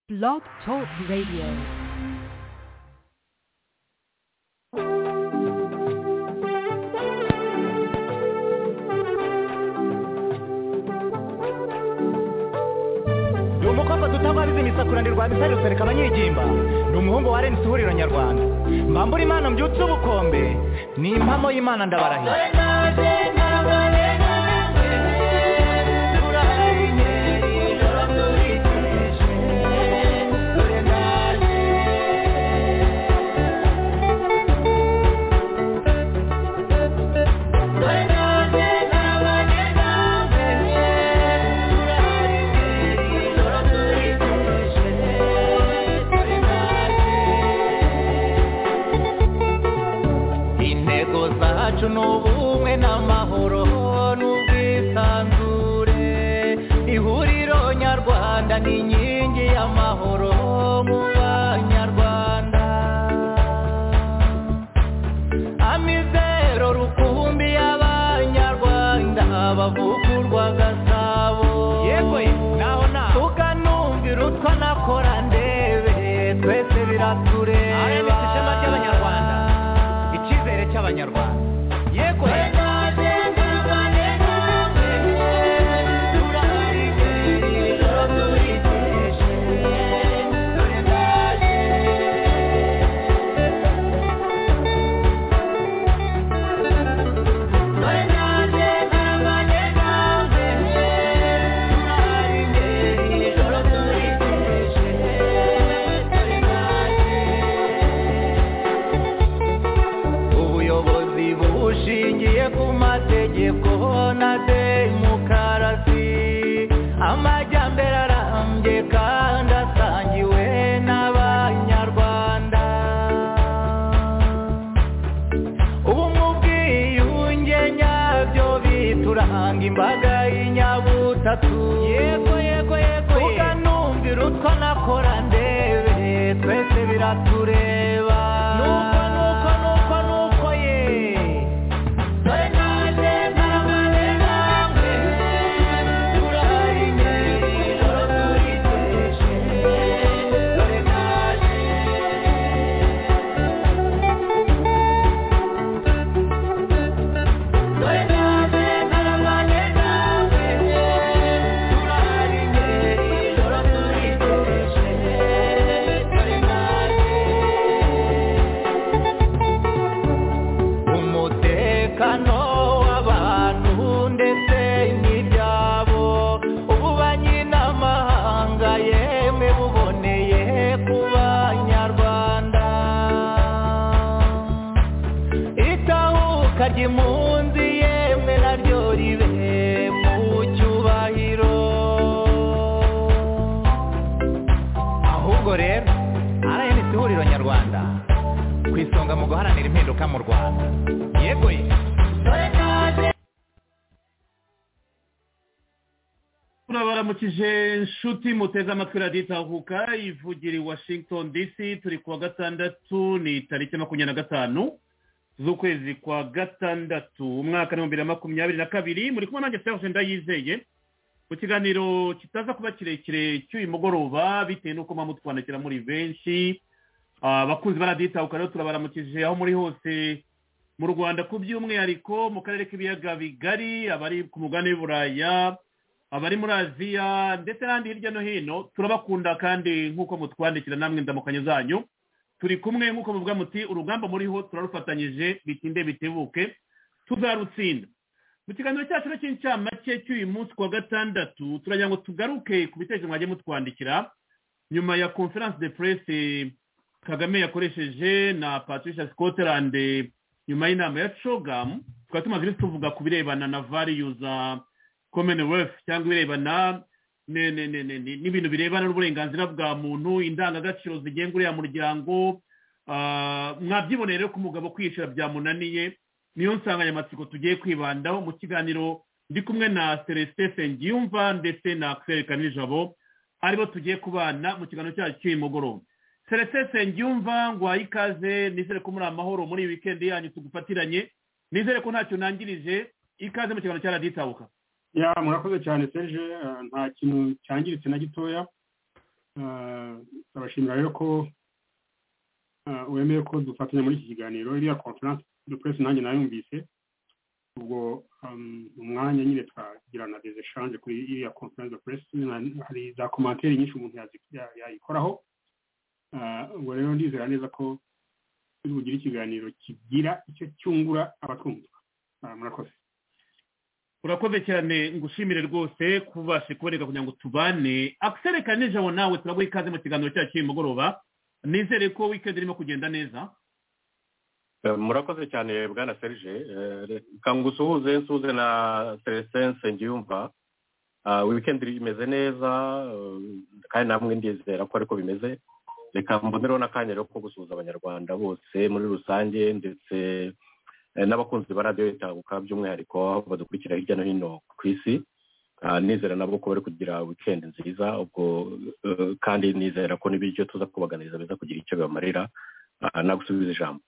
Blog Talk Radio. ndi umukobwa dutabariza imisakura ndi rwabisa rusereka abanyigimba ndi umuhungu wa renisi ihuriro nyarwanda mbambura imana mbyutse ubukombe ni impamo y'imana ndabarahiye intego zacu ni ubumwe n'amahoro n'ubwisanzure ihuriro nyarwanda ni inkingi y'amahoro mu banyarwanda amizero rukumbi y'abanyarwanda bavugurwa gasabo yego naho naho tukanumvira utwo nakora ndebe twese biratureba ishema ry'abanyarwanda icyizere cy'abanyarwanda yego ubuyobozi bushingiye ku mategeko na demokarasi amajyambere arambye kandi asangiwe n'abanyarwanda ubu mu bwiyunge nyabyo bituranga imbaga y'inyabutatu yego yego yego tukanumvira utwo nakora ndebe twese biratureba nuko nuko nuko nuko ye dore naje ntarabane namwe turahari imbere ijoro turiteje dore naje dore naje ntarabane namwe turahari imbere ijoro turiteje dore naje umutekano w'abantu ndetse n'ibyabo ubu banyiramahanga yemwe buboneye ku banyarwanda itahuka ry'impunzi yemwe naryo ribe mu cyubahiro ahubwo rero rns ihuriro nyarwanda ku isonga mu guharanira impinduka mu rwanda yego ye turabaramukije inshuti muteze amatwi radiyo itahuka ivugira i washington dc turi kuwa gatandatu ni tariki makumyabiri na gatanu z'ukwezi kwa gatandatu umwaka w'ibihumbi bibiri na makumyabiri na kabiri muri kumwe nanjye serge ndayizeye mu kiganiro kitaza kuba kirekire cy'uyu mugoroba bitewe n'uko muba mutwandikira muri benshi Ah, abakunzi ba radiyo itahuka rero turabaramukije aho muri hose mu rwanda ku by'umwihariko mu karere k'ibiyaga bigari abari ku mugabane w'i buraya abari muri aziya ndetse n'ahandi hirya no hino turabakunda kandi nk'uko mutwandikira namwe ndamukanye zanyu turi kumwe nk'uko muvuga muti urugamba muriho turarufatanyije bitinde bitebuke tuzarutsinda mu kiganiro cyacu rero cy'incamake cy'uyu munsi ku wa gatandatu turagira ngo tugaruke ku bitekerezo mwagiye mutwandikira nyuma ya conference de presse kagame yakoresheje na patricia scotland nyuma y'inama ya cogamu tukaba tumaze iminsi tuvuga ku birebana na variyuza commonwealth cyangwa ibirebana ne- ne- ne- ne- ne- n'ibintu birebana n'uburenganzira bwa muntu indangagaciro zigenga uriya muryango ah, mwabyiboneye rero ko umugabo kwicara byamunaniye niyo nsanganyamatsiko tugiye kwibandaho mu kiganiro ndi kumwe na celestin sengiyumva ndetse na axel kanijabo aribo tugiye kubana mu kiganiro cyacu cy'uyu mugoroba celestin sengiyumva ngwaye ikaze nizere ko muri amahoro muri iyi wikendi yanyu tugufatiranye nizere ko ntacyo nangirije ikaze mu kiganiro cya radiyo itabuka ya murakoze cyane serge eh, nta kintu cyangiritse na gitoya turabashimira rero ko wemeye ko dufatanya muri iki kiganiro iriya konferanse de presse nanjye nayumvise ubwo umwanya nyine twagira na des echange kuri iriya konferanse de presse hari za komantere nyinshi umuntu yayikoraho ubwo rero ndizera neza ko tugira ikiganiro kigira icyo cyungura abatwumva murakoze urakoze cyane ngushimire rwose kubashe kuboneka kugira ngo tubane akisere kanijabo nawe turaguha ikaze mu kiganiro cyacu cy'uyu mugoroba nizere ko wikendi irimo kugenda neza murakoze cyane bwana serge reka ngusuhuze nsuhuze na teresense ngiyumva wikendi imeze neza kandi namwe ndizera ko ariko bimeze reka mbonereho n'akanya rero ko gusuhuza abanyarwanda bose muri rusange ndetse n'abakunzi ba radiyo itabuka by'umwihariko badukurikira hirya no hino ku isi nizera nabo ko bari kugira wikendi nziza ubwo kandi nizera ko n'ibiryo tuza kubaganiriza biza kugira icyo bibamarira nagusubiza ijambo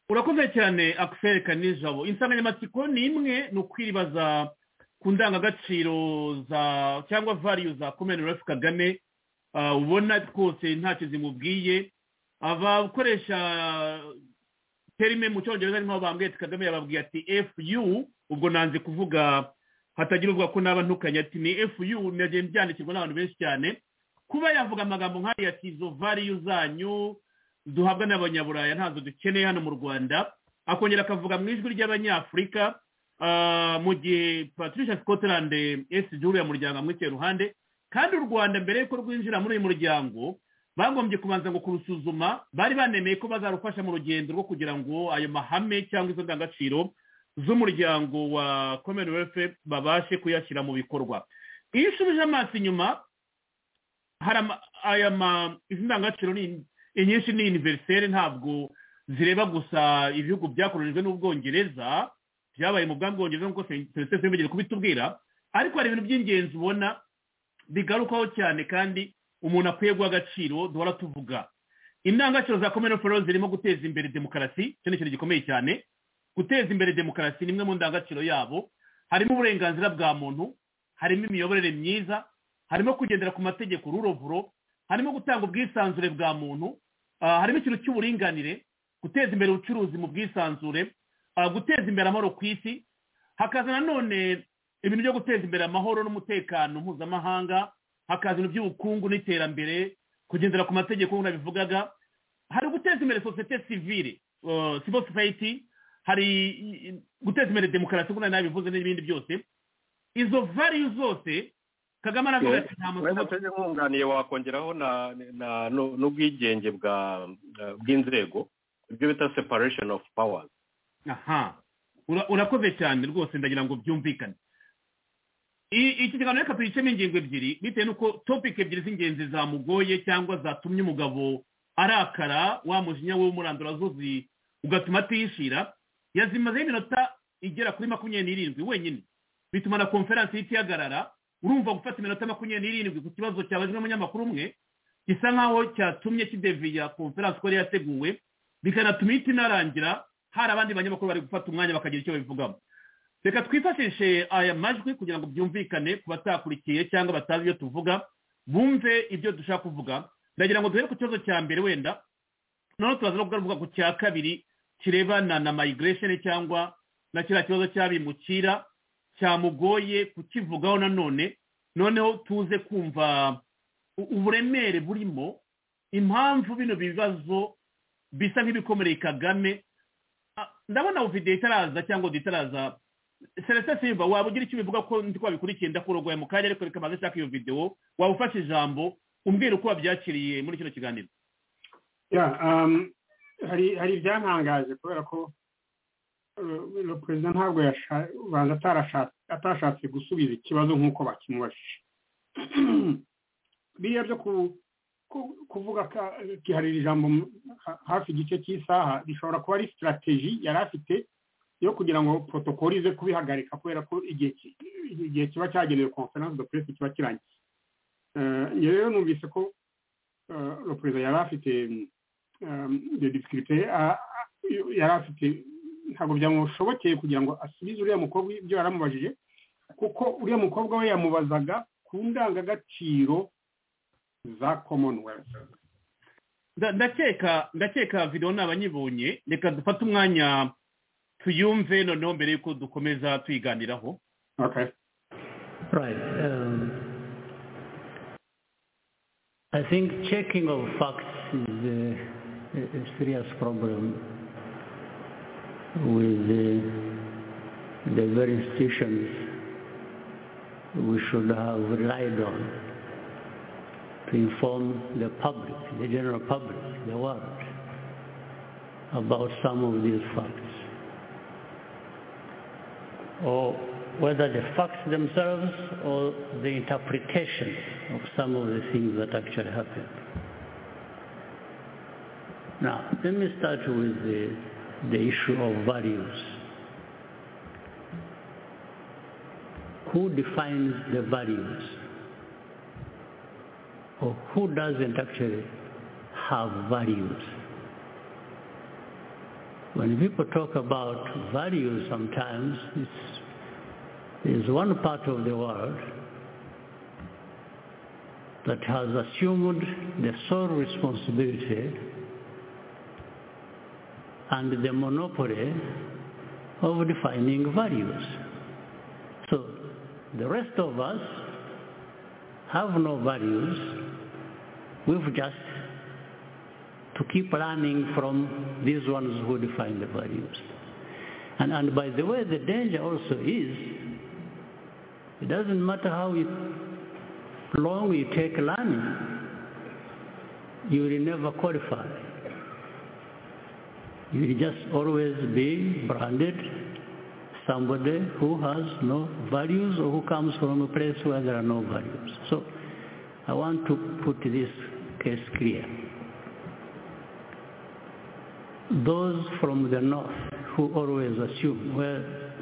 urakoze cyane akisereka nijabo insanganyamatsiko ni imwe ni ukwiribaza ku ndangagaciro za cyangwa variyu za komeni rasi kagame ubona twose ntacyo zimubwiye abakoresha terime mu cyongereza ari nk'aho bambwiye ati kagame yababwiye ati efu ubwo nanze kuvuga hatagira ubwo ko naba ntukanye ati ni efu yu byandikirwa n'abantu benshi cyane kuba yavuga amagambo nk'ariya ati izo variyu zanyu duhabwa n'abanyaburaya ntazo dukeneye hano mu rwanda akongera akavuga mu ijwi ry'abanyafurika mu gihe patricia scotland esi juru ya muryango amwicaye iruhande kandi u rwanda mbere y'uko rwinjira muri uyu muryango bagombye kubanza ngo kurusuzuma bari banemeye ko bazarufasha mu rugendo rwo kugira ngo ayo mahame cyangwa izo ndangagaciro z'umuryango wa commonwealth babashe kuyashyira mu bikorwa iyo usubije amaso inyuma aya izi ndangagaciro inyinshi ni univerisere ntabwo zireba gusa ibihugu byakoreshejwe n'ubwongereza byabaye mu bwambwongereza nk'uko serivisi z'imigere kubitubwira ariko hari ibintu by'ingenzi ubona bigarukaho cyane kandi umuntu akwiye guha agaciro duhora tuvuga indangagaciro za kominofero zirimo guteza imbere demokarasi icyo ni ikintu gikomeye cyane guteza imbere demokarasi ni imwe mu ndangagaciro yabo harimo uburenganzira bwa muntu harimo imiyoborere myiza harimo kugendera ku mategeko rurovuro harimo gutanga ubwisanzure bwa muntu harimo ikintu cy'uburinganire guteza imbere ubucuruzi mu bwisanzure guteza imbere amahoro ku isi hakaza nanone ibintu byo guteza imbere amahoro n'umutekano mpuzamahanga hakaza ibintu by'ubukungu n'iterambere kugendera ku mategeko nk'uko nabivugaga hari guteza imbere sosiyete sivire civil society hari guteza imbere demokarasi nk'uko nabivuze n'ibindi byose izo variyu zose kagame aravuga ati nta muntu nkunganiye wakongeraho n'ubwigenge bw'inzego ibyo bita separation of powers aha urakoze cyane rwose ndagira ngo byumvikane iki kiganiro reka tuyicemo ingingo ebyiri bitewe n'uko topike ebyiri z'ingenzi zamugoye cyangwa zatumye umugabo arakara wa mujinya we w'umurandura zuzi ugatuma atishira yazimazeho iminota igera kuri makumyabiri n'irindwi wenyine bituma na konferansi y'igihagarara urumva gufata iminota makumyabiri n'irindwi ku kibazo cyabajwe n'umunyamakuru umwe gisa nk'aho cyatumye kideviya konferansi uko yari yateguwe bikanatuma ihita inarangira hari abandi banyamakuru bari gufata umwanya bakagira icyo babivugamo reka twifashishe aya majwi kugira ngo byumvikane ku batakurikiye cyangwa batazi ibyo tuvuga bumve ibyo dushaka kuvuga ndagira ngo duhere ku kibazo cya mbere wenda noneho turaza no kugaruka ku cya kabiri kirebana na migration cyangwa na kiriya kibazo cy'abimukira cyamugoye kukivugaho nanone noneho tuze kumva uburemere burimo impamvu bino bibazo bisa nk'ibikomereye kagame ndabona videwo itaraza cyangwa udu itaraza seretse simba waba ugira icyo ubivuga ko ndi wabikurikiye ndakurogoye mu kanya ariko reka maze nshaka iyo videwo waba ufashe ijambo umbwira uko wabyakiriye muri kino kiganiro hari ibyantangaje kubera ko perezida ntabwo ubanza atashatse gusubiza ikibazo nk'uko bakimubajije biriya byo kuvuga kiharira ijambo hafi igice cy'isaha bishobora kuba ari sitarateji yari afite yo kugira ngo protokoli ize kubihagarika kubera ko igihe kiba cyagenewe konferanse do perezida kiba kirangiye njyewe rero numvise ko perezida yari afite disikirite yari afite ntabwo byamushobokeye kugira ngo asubize uriya mukobwa ibyo yaramubajije kuko uriya mukobwa we yamubazaga ku ndangagaciro za commonwealth nda- ndakeka ndakeka videwo nabanyibonye reka dufate umwanya tuyumve noneho mbere y'uko dukomeza tuyiganiraho okay Right. Um, I think checking of facts is a, a a serious problem with the, the very institutions we should have relied on to inform the public, the general public, the world, about some of these facts or whether the facts themselves or the interpretation of some of the things that actually happened. Now, let me start with the, the issue of values. Who defines the values? Or who doesn't actually have values? when people talk about values sometimes, it's, there's one part of the world that has assumed the sole responsibility and the monopoly of defining values. So the rest of us have no values. We've just to keep learning from these ones who define the values. And, and by the way, the danger also is, it doesn't matter how you, long you take learning, you will never qualify. You will just always be branded somebody who has no values or who comes from a place where there are no values. So I want to put this case clear those from the north who always assume where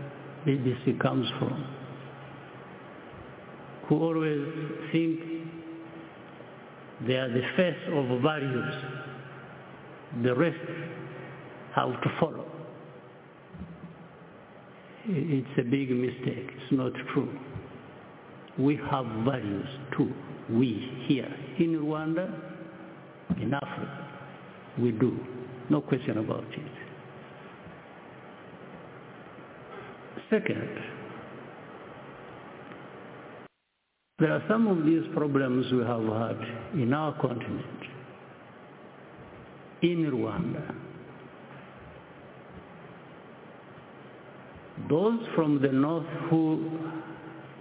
BBC comes from, who always think they are the face of values, the rest have to follow. I- It's a big mistake. It's not true. We have values too. We here in Rwanda, in Africa, we do. No question about it. Second, there are some of these problems we have had in our continent, in Rwanda. Those from the north who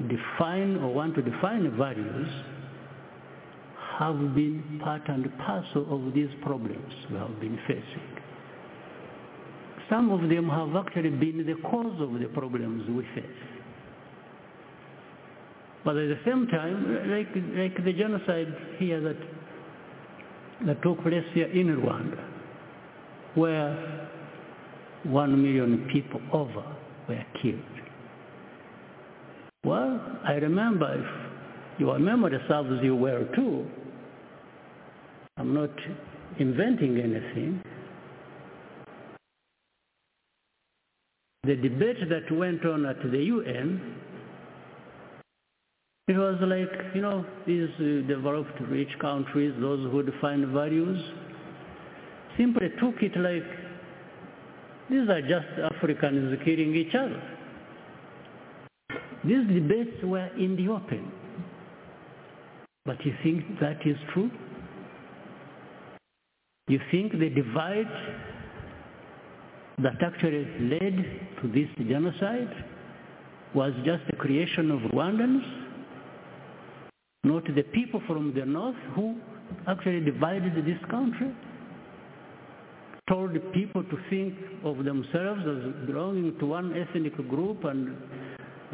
define or want to define values have been part and parcel of these problems we have been facing. Some of them have actually been the cause of the problems we face. But at the same time, like, like the genocide here that, that took place here in Rwanda, where one million people over were killed. Well, I remember if your memory serves you well too. I'm not inventing anything. The debate that went on at the UN, it was like, you know, these uh, developed rich countries, those who define values, simply took it like, these are just Africans killing each other. These debates were in the open. But you think that is true? You think the divide that actually led to this genocide was just the creation of Rwandans, not the people from the north who actually divided this country, told people to think of themselves as belonging to one ethnic group and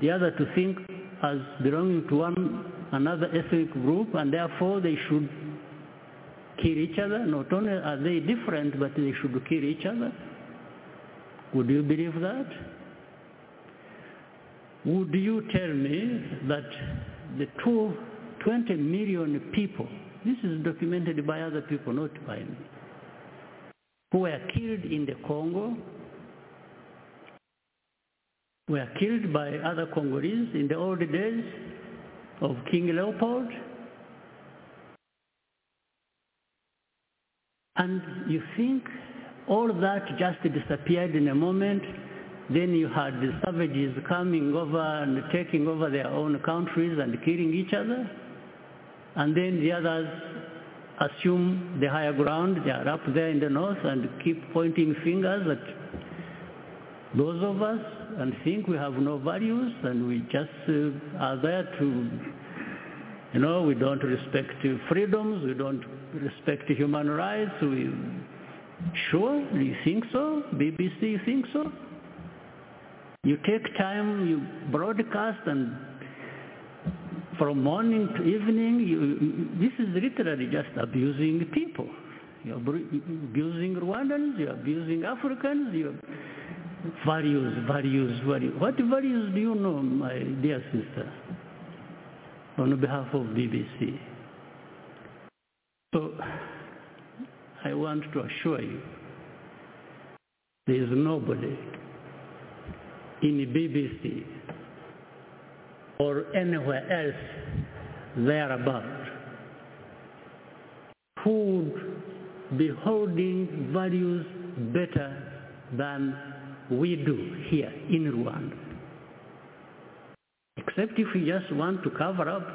the other to think as belonging to one another ethnic group and therefore they should kill each other. Not only are they different, but they should kill each other. Would you believe that? Would you tell me that the two, 20 million people, this is documented by other people, not by me, who were killed in the Congo, were killed by other Congolese in the old days of King Leopold, And you think all that just disappeared in a moment. Then you had the savages coming over and taking over their own countries and killing each other. And then the others assume the higher ground. They are up there in the north and keep pointing fingers at those of us and think we have no values and we just uh, are there to, you know, we don't respect freedoms, we don't respect human rights, we Sure, you think so? BBC, you think so? You take time, you broadcast, and from morning to evening, you, this is literally just abusing people. You're abusing Rwandans, you're abusing Africans, you're values, values, values. What values do you know, my dear sister, on behalf of BBC? So, I want to assure you, there is nobody in the BBC or anywhere else thereabout who would be holding values better than we do here in Rwanda. Except if we just want to cover up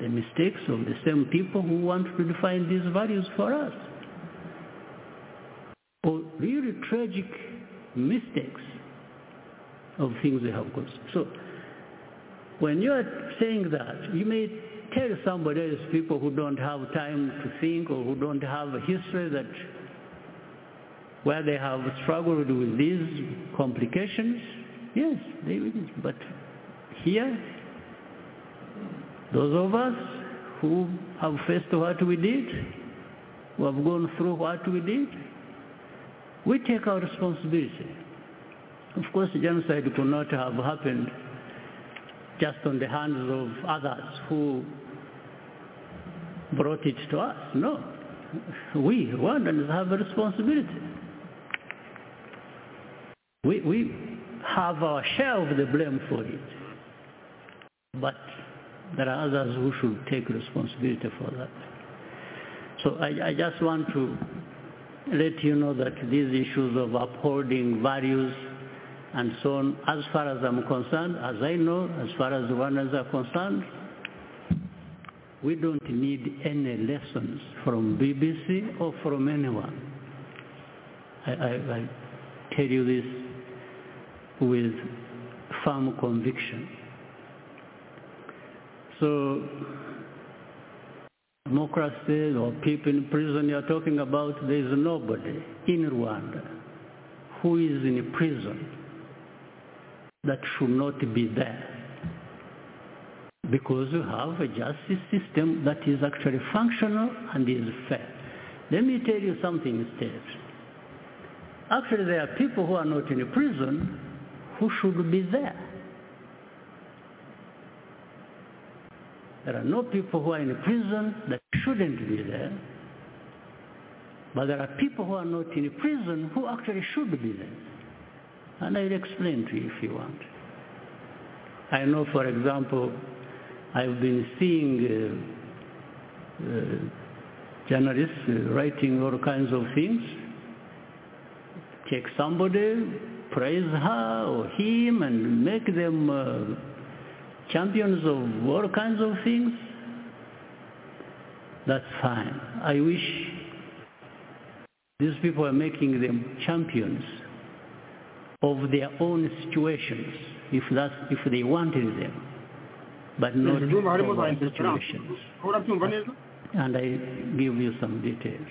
the mistakes of the same people who want to define these values for us. Or really tragic mistakes of things they have caused. So when you are saying that, you may tell somebody else, people who don't have time to think or who don't have a history that where they have struggled with these complications, yes, they will. But here, those of us who have faced what we did, who have gone through what we did, we take our responsibility. Of course, genocide could not have happened just on the hands of others who brought it to us. No. We, Rwandans, have a responsibility. We, we have our share of the blame for it. But there are others who should take responsibility for that. So I, I, just want to let you know that these issues of upholding values and so on, as far as I'm concerned, as I know, as far as the Rwandans are concerned, we don't need any lessons from BBC or from anyone. I, I, I tell you this with firm conviction. So democracy or people in prison you're talking about, there is nobody in Rwanda who is in prison that should not be there. Because you have a justice system that is actually functional and is fair. Let me tell you something instead. Actually, there are people who are not in prison who should be there. There are no people who are in prison that shouldn't be there. But there are people who are not in prison who actually should be there. And I'll explain to you if you want. I know, for example, I've been seeing uh, uh, journalists uh, writing all kinds of things. Take somebody, praise her or him, and make them champions of all kinds of things, that's fine. I wish these people are making them champions of their own situations, if that's if they wanted them, but not of our situations. And I give you some details.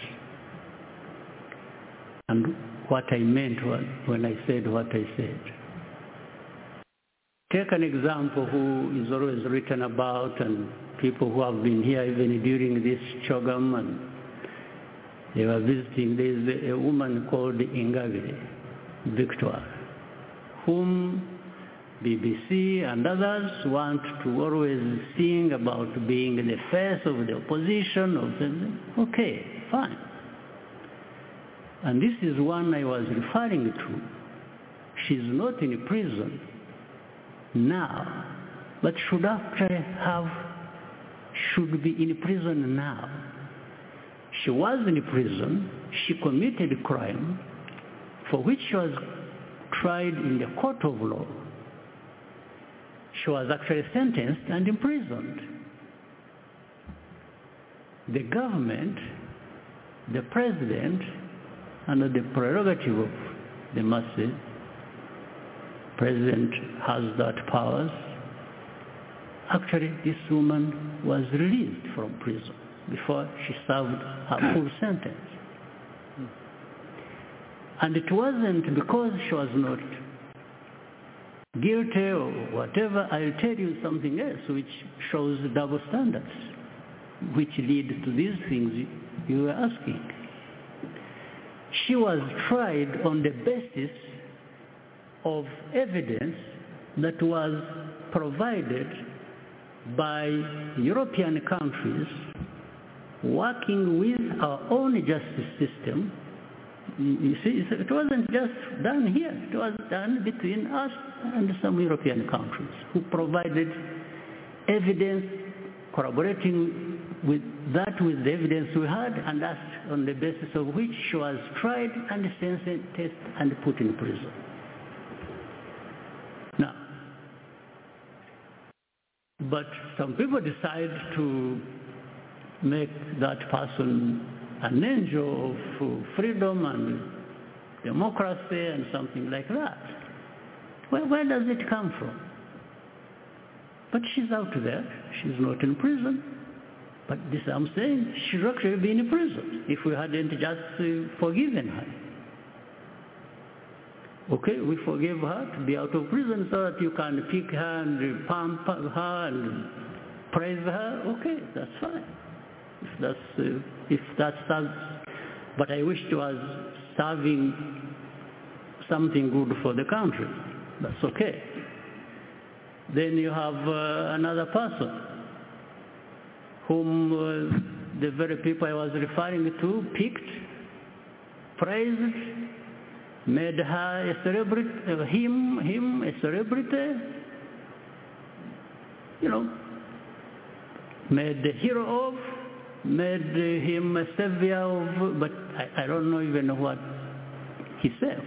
And what I meant when I said what I said. Take an example who is always written about and people who have been here even during this Chogam and they were visiting. There is a woman called Ingabire Victor, whom BBC and others want to always sing about being the face of the opposition. Of the, okay, fine. And this is one I was referring to. She's not in prison now, but should actually have, should be in prison now. She was in prison. She committed a crime for which she was tried in the court of law. She was actually sentenced and imprisoned. The government, the president, under the prerogative of the mercy, president has that powers. Actually, this woman was released from prison before she served her full sentence. And it wasn't because she was not guilty or whatever. I'll tell you something else which shows double standards, which lead to these things you were asking. She was tried on the basis of evidence that was provided by European countries working with our own justice system you see, it wasn't just done here. It was done between us and some European countries who provided evidence corroborating with that with the evidence we had and that's on the basis of which she was tried and sentenced and put in prison. Now, but some people decide to make that person an angel of freedom and democracy and something like that. Well, where does it come from? But she's out there. She's not in prison. But this I'm saying, she'd actually be in prison if we hadn't just forgiven her. Okay, we forgive her to be out of prison so that you can pick her and pump her and praise her. Okay, that's fine if that's uh, if that serves. But I wish it was serving something good for the country. That's okay. Then you have uh, another person whom uh, the very people I was referring to picked, praised, made her a celebrity, him, him a celebrity, you know, made the hero of, made him a savior of, but I, I, don't know even what he saved.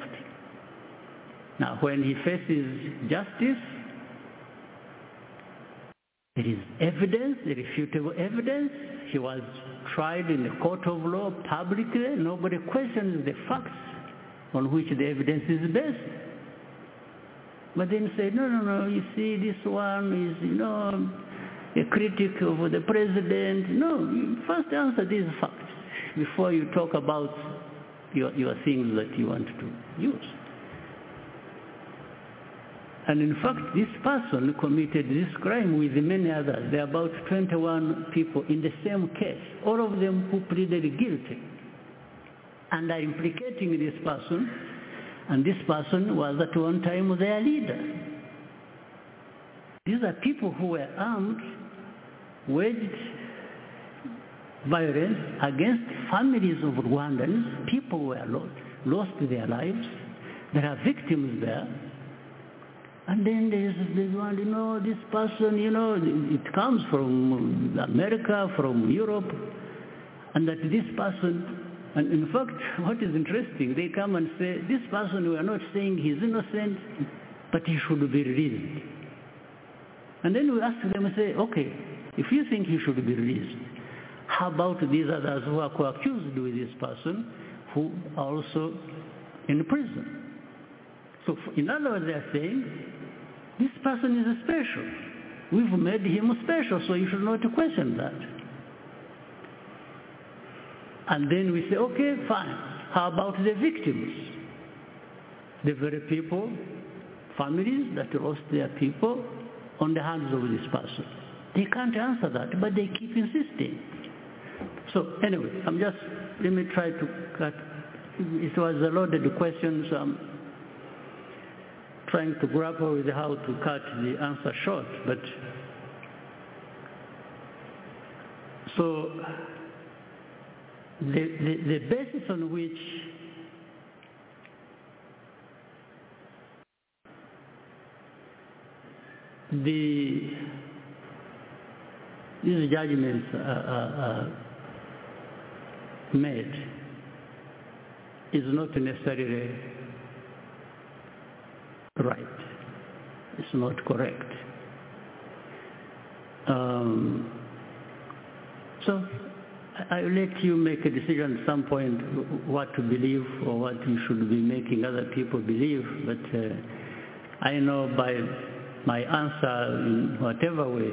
Now, when he faces justice, there is evidence, irrefutable evidence. He was tried in the court of law publicly. Nobody questions the facts on which the evidence is based. But then say, no, no, no, you see, this one is, you know, a critic of the president. No, first answer these facts before you talk about your, your things that you want to use. And in fact, this person committed this crime with many others. There are about 21 people in the same case, all of them who pleaded guilty and are implicating this person. And this person was at one time their leader. These are people who were armed, waged violence against families of Rwandans. People were lost, lost their lives. There are victims there. And then there's this one, you know, this person, you know, it comes from America, from Europe, and that this person, and in fact, what is interesting, they come and say, this person, we are not saying he's innocent, but he should be released. And then we ask them and say, okay, if you think he should be released, how about these others who are co-accused with this person who are also in prison? So in other words, they are saying, this person is special. We've made him special, so you should not question that. And then we say, okay, fine. How about the victims? The very people, families that lost their people, on the hands of this person. They can't answer that, but they keep insisting. So anyway, I'm just, let me try to cut, it was a loaded question, so I'm trying to grapple with how to cut the answer short, but so the, the, the basis on which the these judgments are, are, made is not necessarily right. It's not correct. Um, so I- I'll let you make a decision at some point what to believe or what you should be making other people believe, but uh, I know by my answer in whatever way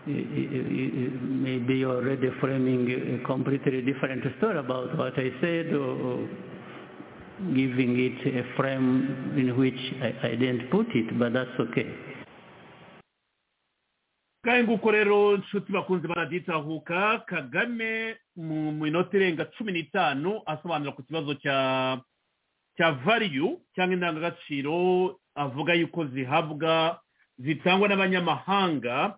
maybe you're already framing a completely different story about what I said or giving it a frame in which I, I didn't put it, but that's okay. ngahe nguko rero nshuti bakunze baraditahuka kagame mu minota irenga cumi n'itanu asobanura ku kibazo cya cya variyu cyangwa indangagaciro avuga yuko zihabwa zitangwa n'abanyamahanga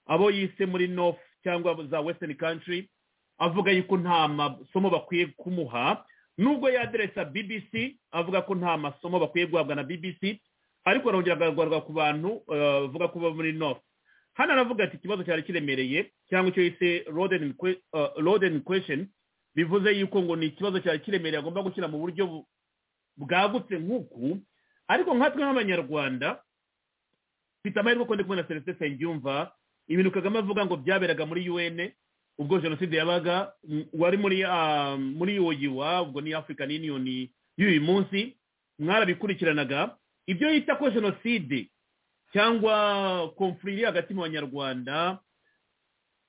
abo yise muri north cyangwa za western country avuga yuko nta masomo bakwiye kumuha nubwo yaderesa bbc avuga ko nta masomo bakwiye guhabwa na bbc ariko arongera agahagarwa ku bantu eh, bavuga ko baba muri north hano aravuga ati ikibazo cyari kiremereye cyangwa icyo yise rodeni kwesheni bivuze yuko ngo ni ikibazo cyari kiremereye agomba gushyira mu buryo bu- bwagutse nk'uku ariko nkatwe nk'abanyarwanda mfite amahirwe ko ndi kumwe na celestin nsengiyumva ibintu kagame avuga ngo byaberaga muri un ubwo jenoside yabaga m- wari muri ah, muri oyiwa ubwo ni african union y'uyu munsi mwarabikurikiranaga ibyo yita ko jenoside cyangwa konfuri iri hagati mu banyarwanda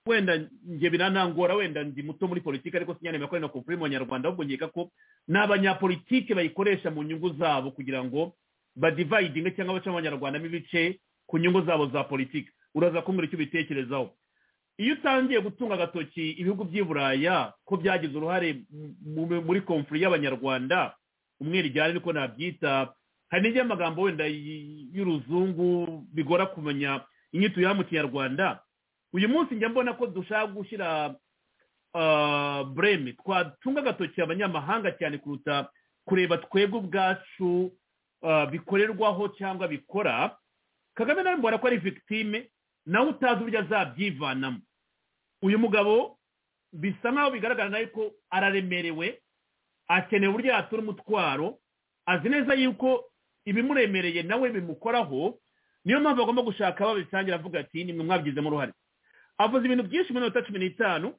wenda njye biranangora wenda ndi muto muri politiki ariko sinyanemera ko ari na konfuri mu banyarwanda ahubwo nkeka ko ni abanyapolitiki bayikoresha mu nyungu zabo kugira ngo badivayidinge cyangwa bace abanyarwandamo ibice ku nyungu zabo za politiki uraza kumbwira icyo ubitekerezaho iyo utangiye gutunga agatoki ibihugu by'i buraya ko byagize uruhare mu- mu- muri konfuri y'abanyarwanda umwere ijyane niko nabyita hari n'ijya amagambo wenda y- y'uruzungu bigora kumenya inyito ya mu kinyarwanda uyu munsi njya mbona ko dushaka gushyira ah, breme twatunga agatoki abanyamahanga cyane kuruta kureba twebwe ubwacu ah, bikorerwaho cyangwa bikora kagame nawe mbona ko ari victime nawe utazi uburyo azabyivanamo uyu mugabo bisa nk'aho bigaragara nawe ko araremerewe akeneye uburyo yatura umutwaro azi neza yuko ibimuremereye nawe bimukoraho niyo mpamvu agomba gushaka abo babisangira avuga ati nimwe mwabigizemo uruhare avuze ibintu byinshi mu minota cumi n'itanu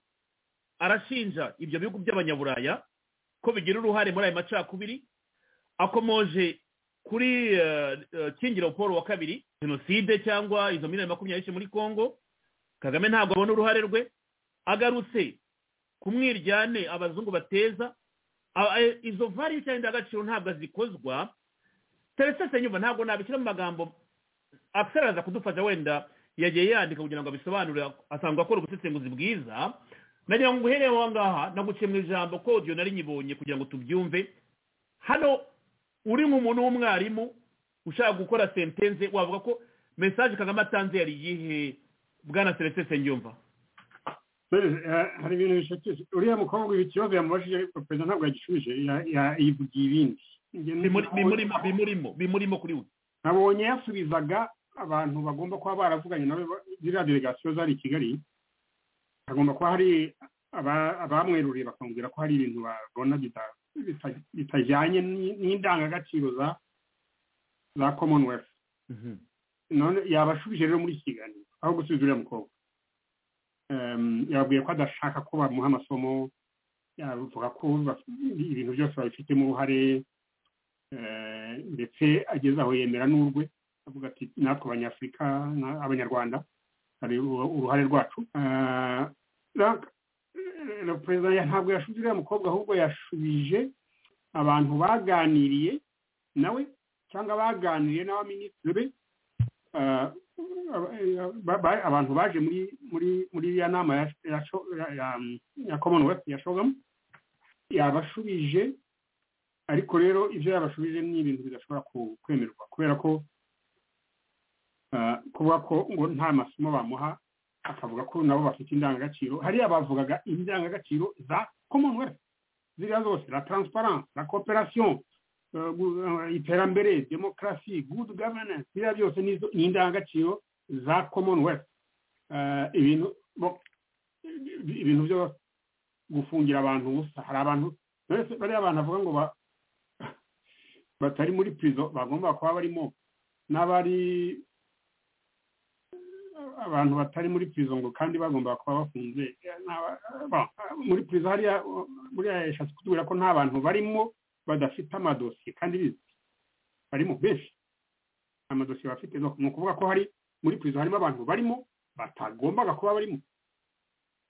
arashinja ibyo bihugu by'abanyaburaya ko bigira uruhare muri ayo macakubiri akomoje kuri eh, eh, kingiro paul wa kabiri jenoside cyangwa izo miliyoni makumyabiri yishe muri congo kagame ntabwo abona uruhare rwe agarutse kumwiryane abazungu bateza aba- eh, izo vari cyangwa indangagaciro ntabwo zikozwa teresese nyumva ntabwo nabishyira mu magambo akisaraza kudufasha wenda yagiye yandika kugira ngo abisobanure asanzwe akora ubusesenguzi bwiza nagira ngo nguhereye aho ngaha naguciye mu ijambo ko audio nari nyibonye kugira ngo tubyumve hano uri nk'umuntu w'umwarimu ushaka gukora sentense wavuga ko mesaje kagame atanze yari iyihe bwana teresese nyumva Dore, eh, hari ibintu bishatse uriya mukobwa ibi kibazo yamubajije ariko perezida ntabwo yagishubije ya- ya- yibwiye ibindi Njye Bimuri- bimurimo nabonye- bimurimo bimurimo kuri we nabonye yasubizaga abantu bagomba kuba baravuganye nawe ba- ziriya delegasiyo zari i kigali hagomba kuba hari aba- abamweruriye bakamubwira ko hari ibintu babona bita- bita- bitajyanye n'i- n'indangagaciro za za commonwealth none yabashubije rero muri iki kiganiro aho gusubiza uriya mukobwa Em, yababwiye ko adashaka ko bamuha amasomo yavuga ko baf- ibintu byose babifitemo uruhare eh, ndetse ageze aho yemera n'urwe avuga ati natwe abanyafurika na- abanyarwanda hari uru- uruhare rwacu Eh, donc, eh, perezida ya- ntabwo yashubije uriya mukobwa ahubwo yashubije abantu baganiriye nawe cyangwa baganiriye n'abaminisitiri be eh, ba- ba- abantu baje muri muri muri iriya nama ya ya sho- ya- ya- ya commonwealth ya shogamu yabashubije ariko rero ibyo yabashubije ni ibintu bidashobora ku- kwemerwa kubera ko eh, kuvuga ko ngo nta masomo bamuha akavuga ko nabo bafite indangagaciro hariya bavugaga indangagaciro za commonwealth ziriya zose la transparence la cooperation eh, gu- eh, iterambere demokarasi good governance biriya byose nizo- ni indangagaciro za commonwealth Eh, ibintu bo- ibintu byo gufungira abantu ubusa hari abantu mbese bariya abantu avuga ngo ba- batari muri pirizo bagomba kuba barimo n'abari abantu batari muri pirizo ngo kandi bagomba kuba bafunze n'aba- ba- muri pirizo hariya buriya yashatse kutubwira ko nta bantu barimo badafite amadosiye kandi bizi barimo benshi amadosiye bafite ni ukuvuga ko hari muri pirizo harimo abantu barimo batagombaga kuba barimo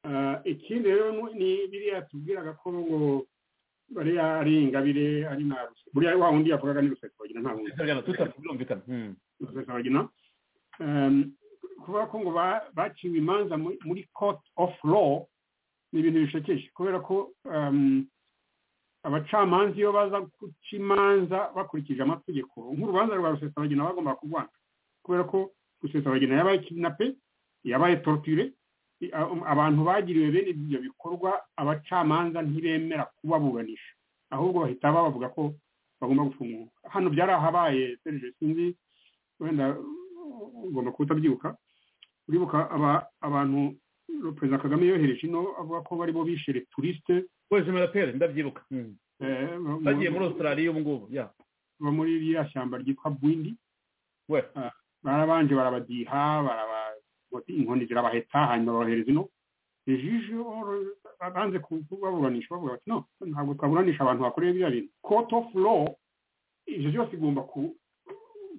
Ah, ikindi rero nu- ni biriya tubwiraga ko ngo bariya ari ingabire ari na ruseke buriya wa wundi yavugaga ni rusesabagina nta wundi byumvikana Hmm. rusesabagina kuvuga ko ngo ba- baciwe imanza mu- muri court of law ni ibintu bishekeje kubera ko um, abacamanza iyo baza guca imanza bakurikije amategeko nk'urubanza rwa rusesabagina bagomba kurwana kubera ko rusesabagina yabaye kidnape yabaye torture i- a- um, abantu bagiriwe bene ibyo bikorwa abacamanza ntibemera kubaburanisha ahubwo bahita babavuga ko bagomba gufungwa hano byarahabaye Serge, sinzi wenda uh, ugomba kuba utabyibuka uribuka aba- abantu perezida kagame yohereje ino avuga ko bari bo bishe returiste wese murapere ndabyibuka Hmm. eh, mu- bagiye muri australia ubu ngubu ya bo muri ririya shyamba ryitwa bwindi we barabanje barabadiha baraba inkoni zirabaheta hanyuma babohereza ino ejo banze kubaburanisha bavuga bati no ntabwo twaburanisha abantu bakorewe biriya bintu court of law ibyo byose igomba ku-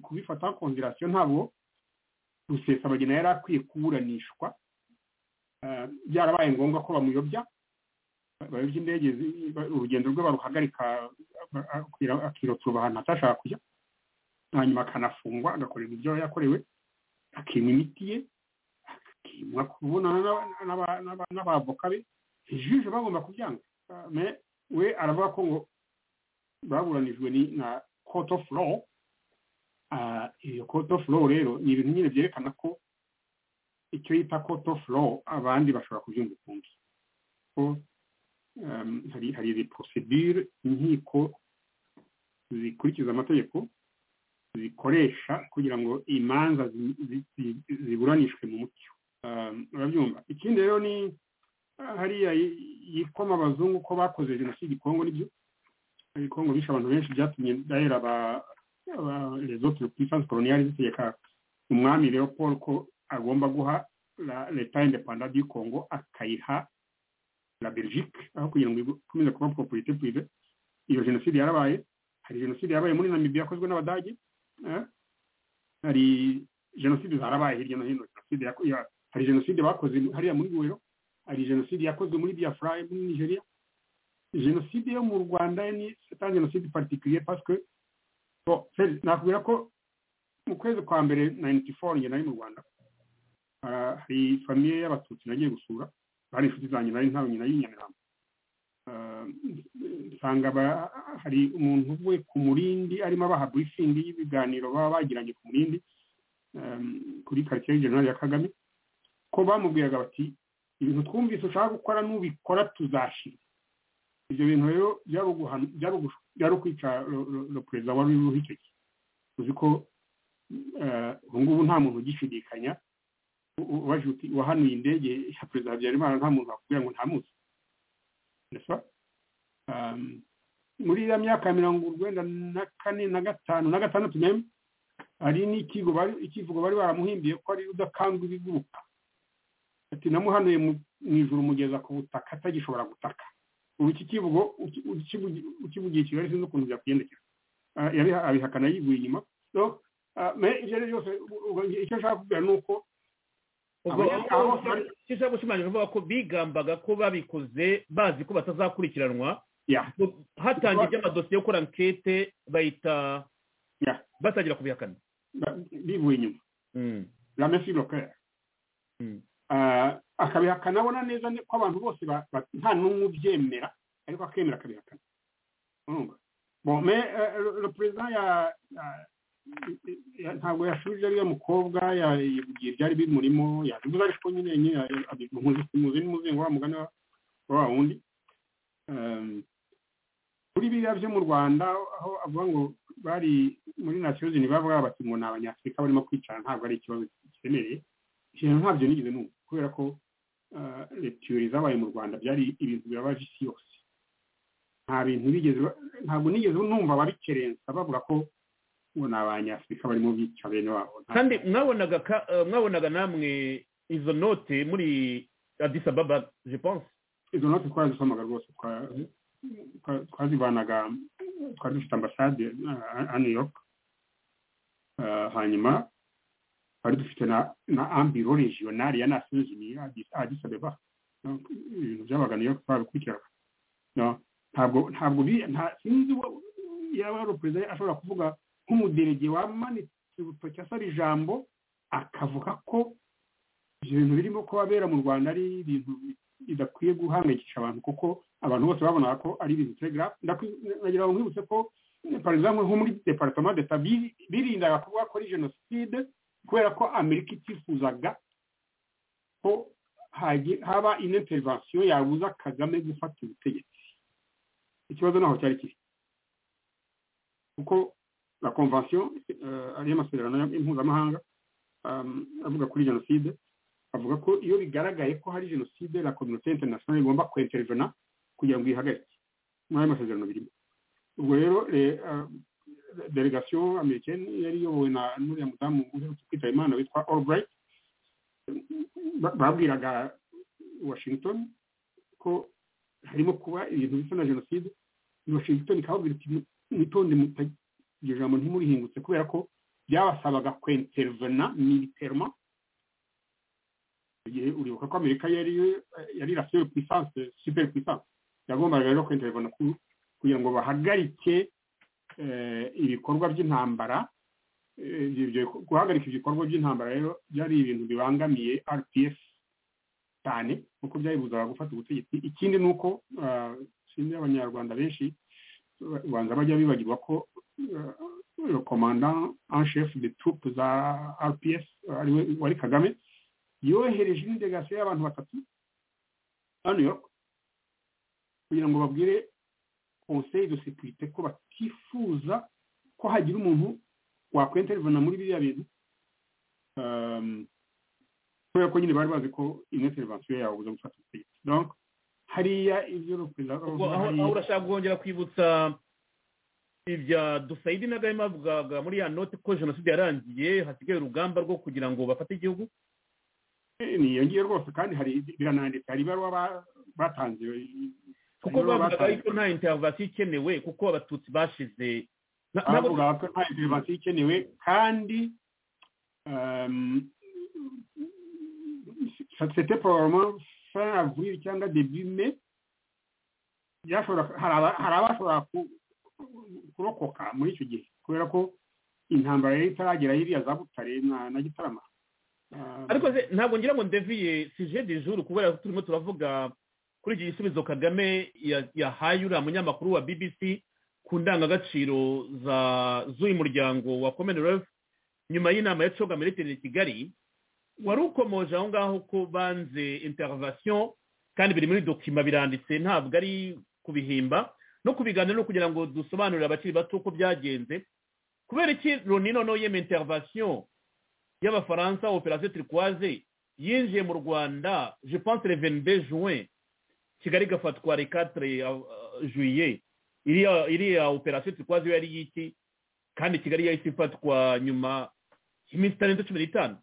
kubifata konderasiyo ntabwo rusesabagina yari akwiye kuburanishwa Ah, byarabaye ngombwa ko bamuyobya bayobya indege zi- ba- urugendo rwe baruhagarika ba- akira- akirotura ahantu atashaka kujya hanyuma akanafungwa agakorerwa ibyo yakorewe akinywa imiti ye akinywa kubonana n'aba- n'aba- n'aba- n'abavoka be ijisho bagomba kubyanga Ah, me- we aravuga ko ngo baburanijwe ni na court of law Ah, iyo court of law rero ni ibintu nyine byerekana ko icyo yita court of law abandi bashobora kubyumva ukundi ko um, hari hari izi procedure inkiko zikurikiza amategeko zikoresha kugira ngo imanza zi- zi- zi- ziburanishwe mu mucyo Um, urabyumva ikindi rero ni ah, hariya yi- yikoma abazungu ko bakoze jenoside i kongo nibyo i kongo bishe abantu benshi byatumye dahera aba aba- les autres puissances coloniales zitegeka umwami leopold ko agomba guha la- leta independant du congo akayiha la belgique aho kugira ngo ikomeze kuba propriété privée iyo jenoside yarabaye hari jenoside yabaye muri namibia yakozwe n'abadage eh? hari jenoside zarabaye hirya no hino jenoside yako- ya- hari jenoside bakoze hariya muri buwero hari jenoside yakozwe muri biafra muri nigeria jenoside yo mu rwanda ni c'est un jenoside particulier parce que bon, Fred, nakubwira ko mu kwezi kwa mbere 94 njye nari mu rwanda Ah, hari famiye y'abatutsi nagiye gusura bari inshuti zanjye nari ntabonye nayo i nyamirambo Ah, nsanga ba- hari umuntu uvuye ku murindi arimo abaha burifingi y'ibiganiro baba bagiranye ku murindi um, kuri karitsiye y'ijoro ya kagame ko bamubwiraga bati ibintu twumvise ushaka gukora nubikora tuzashira ibyo bintu rero byari uguhana- byari ugush- byari ukwica ro- ro- ro perezida wari uriho icyo gihe uzi ko eh, ubu ngubu nta muntu ugishidikanya u- u- ubaje uti wahanuye indege ya perezida habyarimana nta muntu wakubwira ngo ntamuzi nesa um, muri ya myaka ya mirongo urwenda na kane na gatanu na gatandatu meme hari n'ikigo bari ikivugo bari baramuhimbiye ko ari udakanga ibiguruka ati namuhanuye mu- mu ijuru mugeza ku butaka atagishobora gutaka ubu iki kivugo uki- ukivugi- ukivugiye kigali sinzi ukuntu byakugendekera Ah, yabiha- abihakana yivuye inyuma so ah, me ibyo ari byo byose u- u- icyo nshaka kubwira ni uko ubwo Abanyarwanda aho- bose bari- icyo ushaka gushimangira uvuga ko bigambaga ko babikoze bazi ko batazakurikiranwa ya hatangiye iby'amadosiye yo gukora ankete bahita Ya. batangira kubihakana ba- bivuye inyuma Hmm. la main sur le cœur. Mm. Ah, akabihakana abona neza ne- ko abantu bose ba- ba- nta n'umwe ubyemera ariko akemera akabihakana urumva bon mais eh, le- le président ya ya- ya- ntabwo yashubije ariya mukobwa ya- yivugiye ibyari bimurimo yabivuze ariko nyine nyine muzi n'umuzingo wa mugani wa- wa wundi Um, kuri biriya byo mu rwanda aho avuga ngo bari muri nasiyo zini bavuga bati ngo ni abanyafurika barimo kwicara ntabwo ari ikibazo gikeneye ikintu ntabyo nigeze numva kubera ko retiyori zabaye mu rwanda byari ibintu birabaje isi yose nta bintu bigeze ba- ntabwo nigeze numva babikerensa bavuga ko ngo ni abanyafurika barimo bica bene wabo Nta- kandi mwabonaga ka- eh, mwabonaga namwe izo note muri Addis Ababa je pense izo note twarazisomaga rwose twa- twa- twazivanaga twari dufite ambasade uh, a new york Uh, hanyuma twari dufite na na ambiro regionali ya nations unies Addis- addis abeba No, ibintu byabaga new york twabikurikiraga No, ntabwo ntabwo bi- nta- sinzi uwo- yaba ari perezida ashobora kuvuga nk'umuderege wamanitse urutoki asaba ijambo akavuga ko ibyo bintu birimo kubabera mu rwanda ari ibintu bidakwiye guhangayikisha abantu kuko abantu bose babonaga ko ari ibintu telegraph ndagira ngo nkwibutse ko eh, par exemple nko muri departement d'etat bi- birindaga kuvuga ko ari jenoside kubera ko amerika itifuzaga ko hagi- haba ino intervention yabuza kagame gufata ubutegetsi ikibazo naho cyari kiri kuko la convention eh, ari amasezerano ya- mpuzamahanga um, avuga kuri jenoside avuga ko iyo bigaragaye ko hari jenoside la communauté internationale igomba kwentervena kugira ngo ihagarike muri ayo masezerano birimo ubwo rero eh, ah, delegation americaine yari iyobowe na n'uriya mudamu uherutse kwitaba imana witwa albright ba- babwiraga washington ko harimo kuba ibintu bisa na jenoside washington ikababwira iti mwitonde muta- iryo jambo ntimurihingutse kubera ko byabasabaga kwentervena militairement igihe uribuka ko amerika yari yari la seule puissance super puissance yagombaga rero kwintervena ku- kugira ngo bahagarike eh, ibikorwa by'intambara Eh, ibyo- ibyo- guhagarika ibikorwa by'intambara rero byari ibintu bibangamiye rpf cyane kuko byayibuzaga gufata ubutegetsi ikindi ni uko ah, sinzi abanyarwanda benshi ba- banza bajya bibagirwa ko eh, commandant en chef de troupe za rpf ariwe wari kagame yohereje indelegasiyo y'abantu batatu ba new york kugira ngo babwire conseil de sécurité ko batifuza ko hagira umuntu wakwintervena muri biriya bintu Um, kubera ko nyine bari bazi ko ino intervention yabuza gufata ubutegetsi donc hariya ibyo perezida ubwo aho aho urashaka kongera kwibutsa ibya dusayidi na gahima bavugaga muri ya note ko jenoside yarangiye hasigaye urugamba rwo kugira ngo bafate igihugu niyongiye rwose kandi hari birananditse hari ibaruwa ba- batanze kuko Nibo bavugaga batanze. yuko nta intervasiyo ikenewe kuko abatutsi bashize nta- ntabwo bavuga ko nta intervention ikenewe kandi um, c'était probablement fin avril cyangwa début mai byashobora- hari aba- hari abashobora ku- kurokoka muri icyo gihe kubera ko intambara yari itaragera hiriya za butare na na gitarama Um, ariko se ntabwo ngira ngo ndeviye sije de jour kubera ko turimo turavuga kuri iki gisubizo kagame ya- yahaye uriya munyamakuru wa bbc ku ndangagaciro za z'uyu muryango wa commonwealth nyuma y'inama ya coga military i kigali wari ukomoje aho ngaho ko banze intervention kandi biri muri dokima biranditse ntabwo ari kubihimba no kubiganira no kugira ngo dusobanurire abakiri bato uko byagenze kubera iki loni noneho yema intervention y'abafaransa operasiyo turikwaze yinjiye mu rwanda je pense le 22 juin kigali igafatwa le 4 uh, juillet iriya iriya operasiyo turikwaze yo yari yiki kandi kigali yahise ifatwa nyuma y'iminsi itarenze cumi n'itanu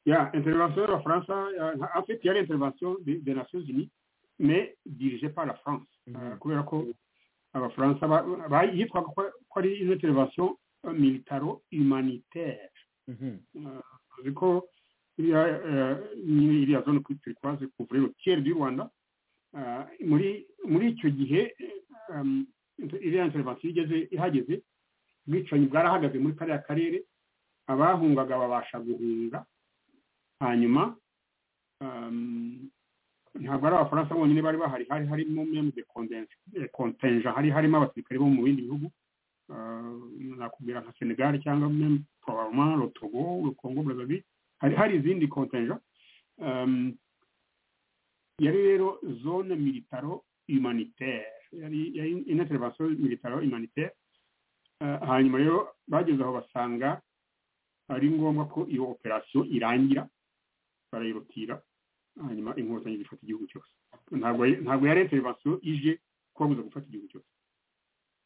Ya, intervention de la France, euh, en fait, il y a l'intervention de- des Nations Unies, mais dirigée par la France. Euh, kubera ko abafaransa ba- ba- yitwaga ko ko ari une intervention euh, militaro-humanitaire uzi ko iriya eh, nyine iriya zone kuri turikwaze kuvura urutiye du rwanda eh, muri muri icyo gihe eh, um, iriya intervention igeze ihageze ubwicanyi bwarahagaze muri kariya karere abahungaga babasha guhunga hanyuma um, ntabwo ari abafaransa bonyine bari bahari hari harimo meme de condense- eh, contenja hari harimo abasirikare bo mu bindi bihugu eh, nakubwira nka senegal cyangwa meme probablement le togo le congo brazzaville hari hari izindi contenja um, yari rero zone militaro humanitaire yari yari une intervention militaro humanitaire Eh, hanyuma rero bageze aho basanga ari ngombwa ko iyo operasiyo irangira barayirutira hanyuma inkotanyi zifata igihugu cyose ntabwo ntabwo yari interivasiyo ije kubabuza gufata igihugu cyose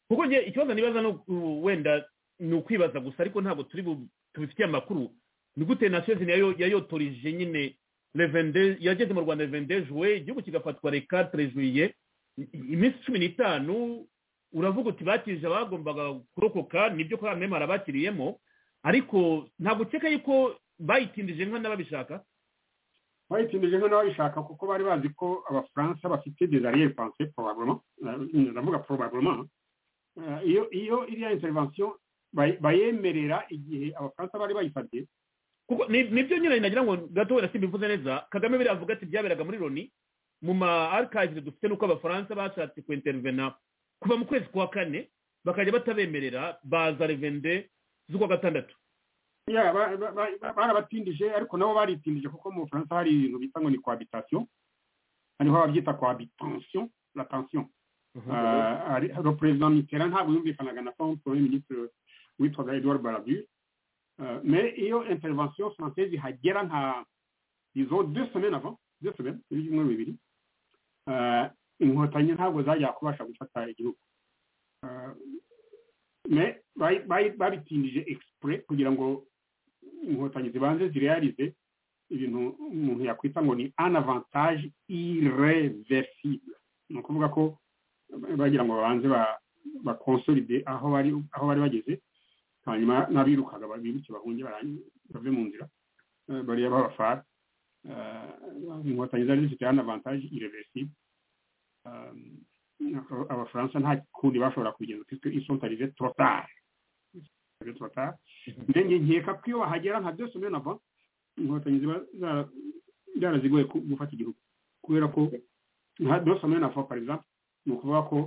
kuko njye ikibazo nibaza no ubu wenda ni ukwibaza gusa ariko ntabwo turi bu- tubifitiye amakuru ni gute nasiyo yayo yayotorije nyine revende yageze mu rwanda revende juwe igihugu kigafatwa reka terejuye iminsi cumi n'itanu uravuga uti bakirije abagombaga kurokoka nibyo kwa mwema harabakiriyemo ariko ntabwo ukeka yuko bayitindije nka n'ababishaka bayitsindije nka n'ababishaka kuko bari bazi ko abafaransa bafite desariyeri panse porobabulema ndavuga porobabulema Eh, iyo iyo iriya intervention bay- bayemerera igihe abafaransa bari bayifatiye kuko ni- nibyo nyine nagira ngo gato wenda simba ivuze neza kagame biriya avuga ati byaberaga muri loni mu ma archives dufite nuko abafaransa bashatse kuintervena kuva mu kwezi kwa kane bakajya batabemerera baza revende z'ukwa gatandatu Ya, ba- ba- ba- barabatindije ariko nabo baritindije kuko mu bufaransa hari ibintu bita ngo ni cohabitation hariho ababyita cohabitation la tension Ah, ari- hari perezida mitterand ntabwo yumvikanaga na forme premier ministre witwaga edouard barabure Ah, mais iyo intervention française ihagera nka izo deux semaines avant deux semaines ibyumweru bibiri Ah, inkotanyi ntabwo zajya kubasha gufata igihugu Ah, mais bayi- bayi- babitindije exprès kugira ngo inkotanyi zibanze zirealize ibintu umuntu yakwita ngo ni un avantage irreversible ni ukuvuga ko bagira ngo babanze ba- bakonsolide aho bari aho bari bageze hanyuma n'abirukaga biruke bahunge barangi- bave mu nzira eh, bariya babafara Eh, inkotanyi zari zifite hano avantage irreversible Eh, aba- abafaransa nta kundi bashobora kubigenza puisque ils sont arrivés trop tard Ils sont arrivés trop tard nde nge nkeka ko iyo bahagera nka byose mbona ava inkotanyi ziba zara- zarazigoye ku- gufata igihugu kubera ko nka byose mbona ava par exemple ni ukuvuga ko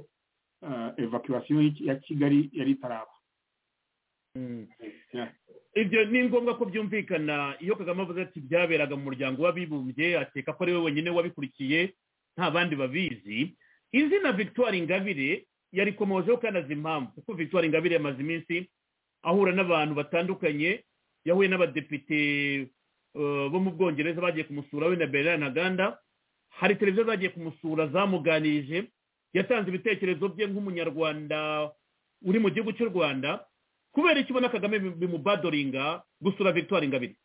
eh, evacuation y'iki- ya kigali yari itaraba Yeah. ibyo ni ngombwa ko byumvikana iyo kagame avuze ati byaberaga mu muryango w'abibumbye akeka ko ari we wenyine wabikurikiye nta bandi babizi izina victoire ingabire yarikomojeho kandi azi impamvu kuko victoire ingabire yamaze iminsi ahura n'abantu batandukanye yahuye n'abadepite eh, bo mu bwongereza bagiye kumusura we na berlin na ganda hari televiziyo zagiye kumusura zamuganirije yatanze ibitekerezo bye nk'umunyarwanda uri mu gihugu cy'u rwanda kubera iki ubona kagame bi- bimubadoringa gusura victoire ingabire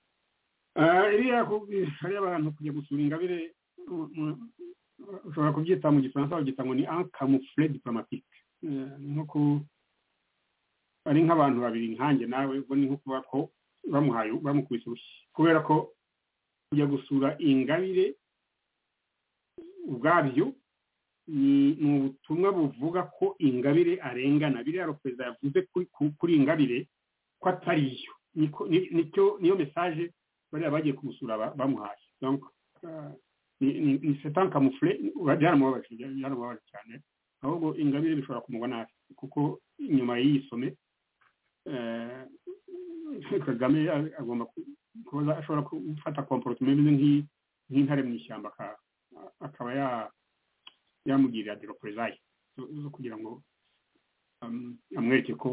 Eh, iriya ku- hariya abantu kujya gusura ingabire mu- mu- ushobora kubyita mu gifaransa babyita ngo ni un camoufle diplomatique Eh, ni nko ku ari nk'abantu babiri nkanjye nawe ubwo ni nko kuba ko bamuhaye bamukubise urushyi kubera ko kujya gusura ingabire ubwabyo ni ni ubutumwa buvuga ko ingabire arengana biriya perezida yavuze kuri- ku- kuri ingabire ko atariyo Niko- ni- nicyo niyo mesaje bariya bagiye kumusura ba- bamuhaye donc euh, ni- ni ni c'est un camouflet uba- byaramubabaje bya- byaramubabaje cyane ahubwo ingabire bishobora kumugwa nabi kuko inyuma y'iyi some eh, kagame a- agomba ku- kuba ashobora gufata comportement imeze nk'iyi- nk'intare mu ishyamba aka- akaba ya- yamugirira deropresaille zo zo kugira ngo um, amwereke ko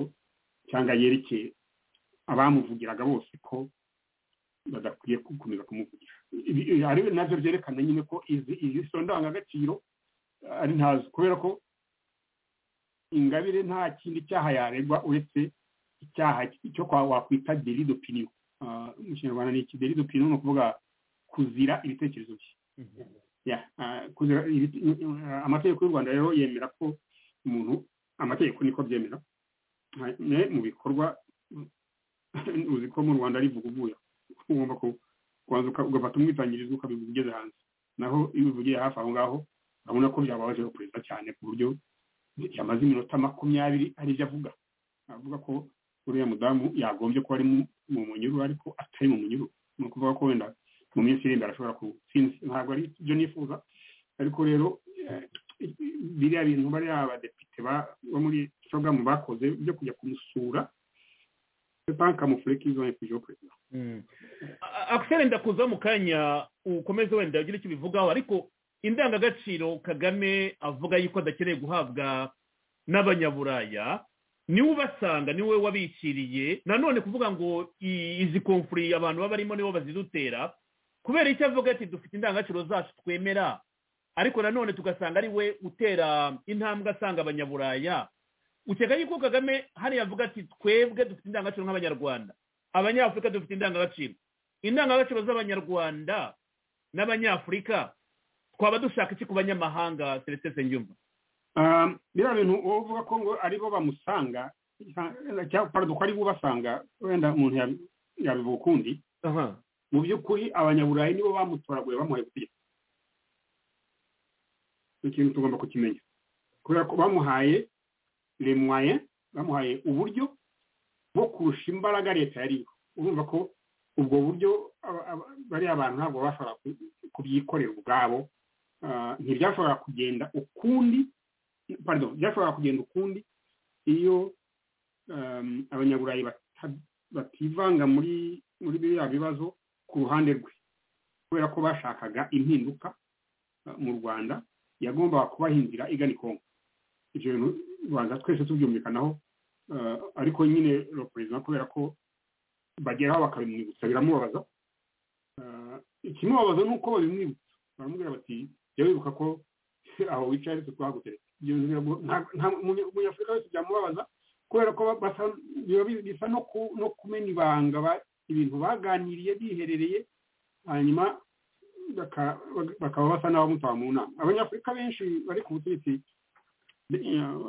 cyangwa yerekeye abamuvugiraga bose ko badakwiye gukomeza kumuvugisha Ibi- ibi- ari nabyo byerekana nyine ko izi izi so ndangagaciro eh, ari ntazo kubera ko ingabire nta kindi cyaha yaregwa uretse icyaha cyo kwa wakwita deli d'opinion Ah, mu kinyarwanda ni iki deli d'opinion ni ukuvuga kuzira ibitekerezo bye Ya, ah, kuzira ibite- ah, amategeko y'u rwanda rero yemera ko umuntu amategeko niko byemera Ah, ne- mu bikorwa uzi ko mu rwanda ari vuguvuya ugomba ku- kubanza uka- ugafata umwitangirizo ukabivuga ugeze hanze naho iyo ubivugiye hafi aho ngaho urabona ko byababaje perezida cyane ku buryo yamaze iminota makumyabiri ari ibyo avuga avuga ko uriya mudamu yagombye kuba ari mu- mu munyururu ariko atari mu munyururu ni ukuvuga ko wenda mu minsi iri imbere ashobora ku sinzi ntabwo ari ibyo nifuza ariko rero eh, biriya bintu bariya abadepite ba- bo muri shogamu bakoze byo kujya kumusura c'est un camouflet qu'ils ont infligé au président. akisere ndakuza mu kanya ukomeze wenda ugire icyo ubivugaho ariko indangagaciro kagame avuga yuko adakeneye guhabwa n'abanyaburaya niwe ubasanga niwe wabishyiriye nanone kuvuga ngo i- izi konfuri abantu baba barimo nibo bazidutera kubera icyo avuga ati dufite indangagaciro zacu twemera ariko nanone tugasanga ari we utera intambwe asanga abanyaburaya ukeka yuko kagame hariya avuga ati twebwe dufite indangagaciro nk'abanyarwanda abanyafurika dufite indangagaciro indangagaciro z'abanyarwanda n'abanyafurika twaba dushaka iki ku banyamahanga seretse nyumva biriya bintu uvuga ko ngo ari bo bamusanga cyangwa ko ari bo basanga wenda umuntu yabivuga ukundi mu by'ukuri abanyaburayi nibo bamutoraguye bamuhaye gutegeka ni ikintu tugomba kukimenya kubera ko bamuhaye remwaye bamuhaye uburyo bwo kurusha imbaraga leta yariho urumva ko ubwo buryo bariya bantu ntabwo bashobora kubyikorera ubwabo ntibyashobora kugenda ukundi pardon byashobora kugenda ukundi iyo abanyaburayi bativanga muri muri biriya bibazo ku ruhande rwe kubera ko bashakaga impinduka mu rwanda yagombaga kubaha inzira igana ikongo ibyo bintu banza twese tubyumvikanaho ariko nyine perezida kubera ko bageraho bakabimwibutsa biramubabaza ikimubabaza ni uko babimwibutsa baramubwira bati jya wibuka ko aho wicaye ariko twahaguteretse umunyafurika wese byamubabaza kubera ko bisa no kumena ibanga ibintu baganiriye biherereye hanyuma bakaba basa n'abamutaba mu nama abanyafurika benshi bari ku butegetsi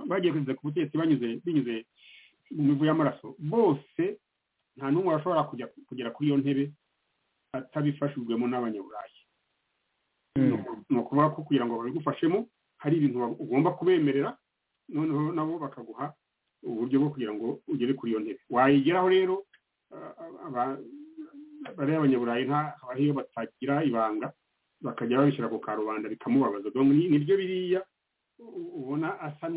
bagiye kugeza ku butegetsi banyuze binyuze mu mivu y'amaraso bose nta n'umwe washobora kugera kuri iyo ntebe atabifashijwemo n'abanyaburayi ni ukuvuga ko kugira ngo babigufashemo hari ibintu ugomba kubemerera noneho nabo bakaguha uburyo bwo kugira ngo ugere kuri iyo ntebe wayigeraho rero bariya abanyaburayi habaho iyo batagira ibanga bakajya babishyira ku karubanda bikamubabaza nibyo biriya ubona asa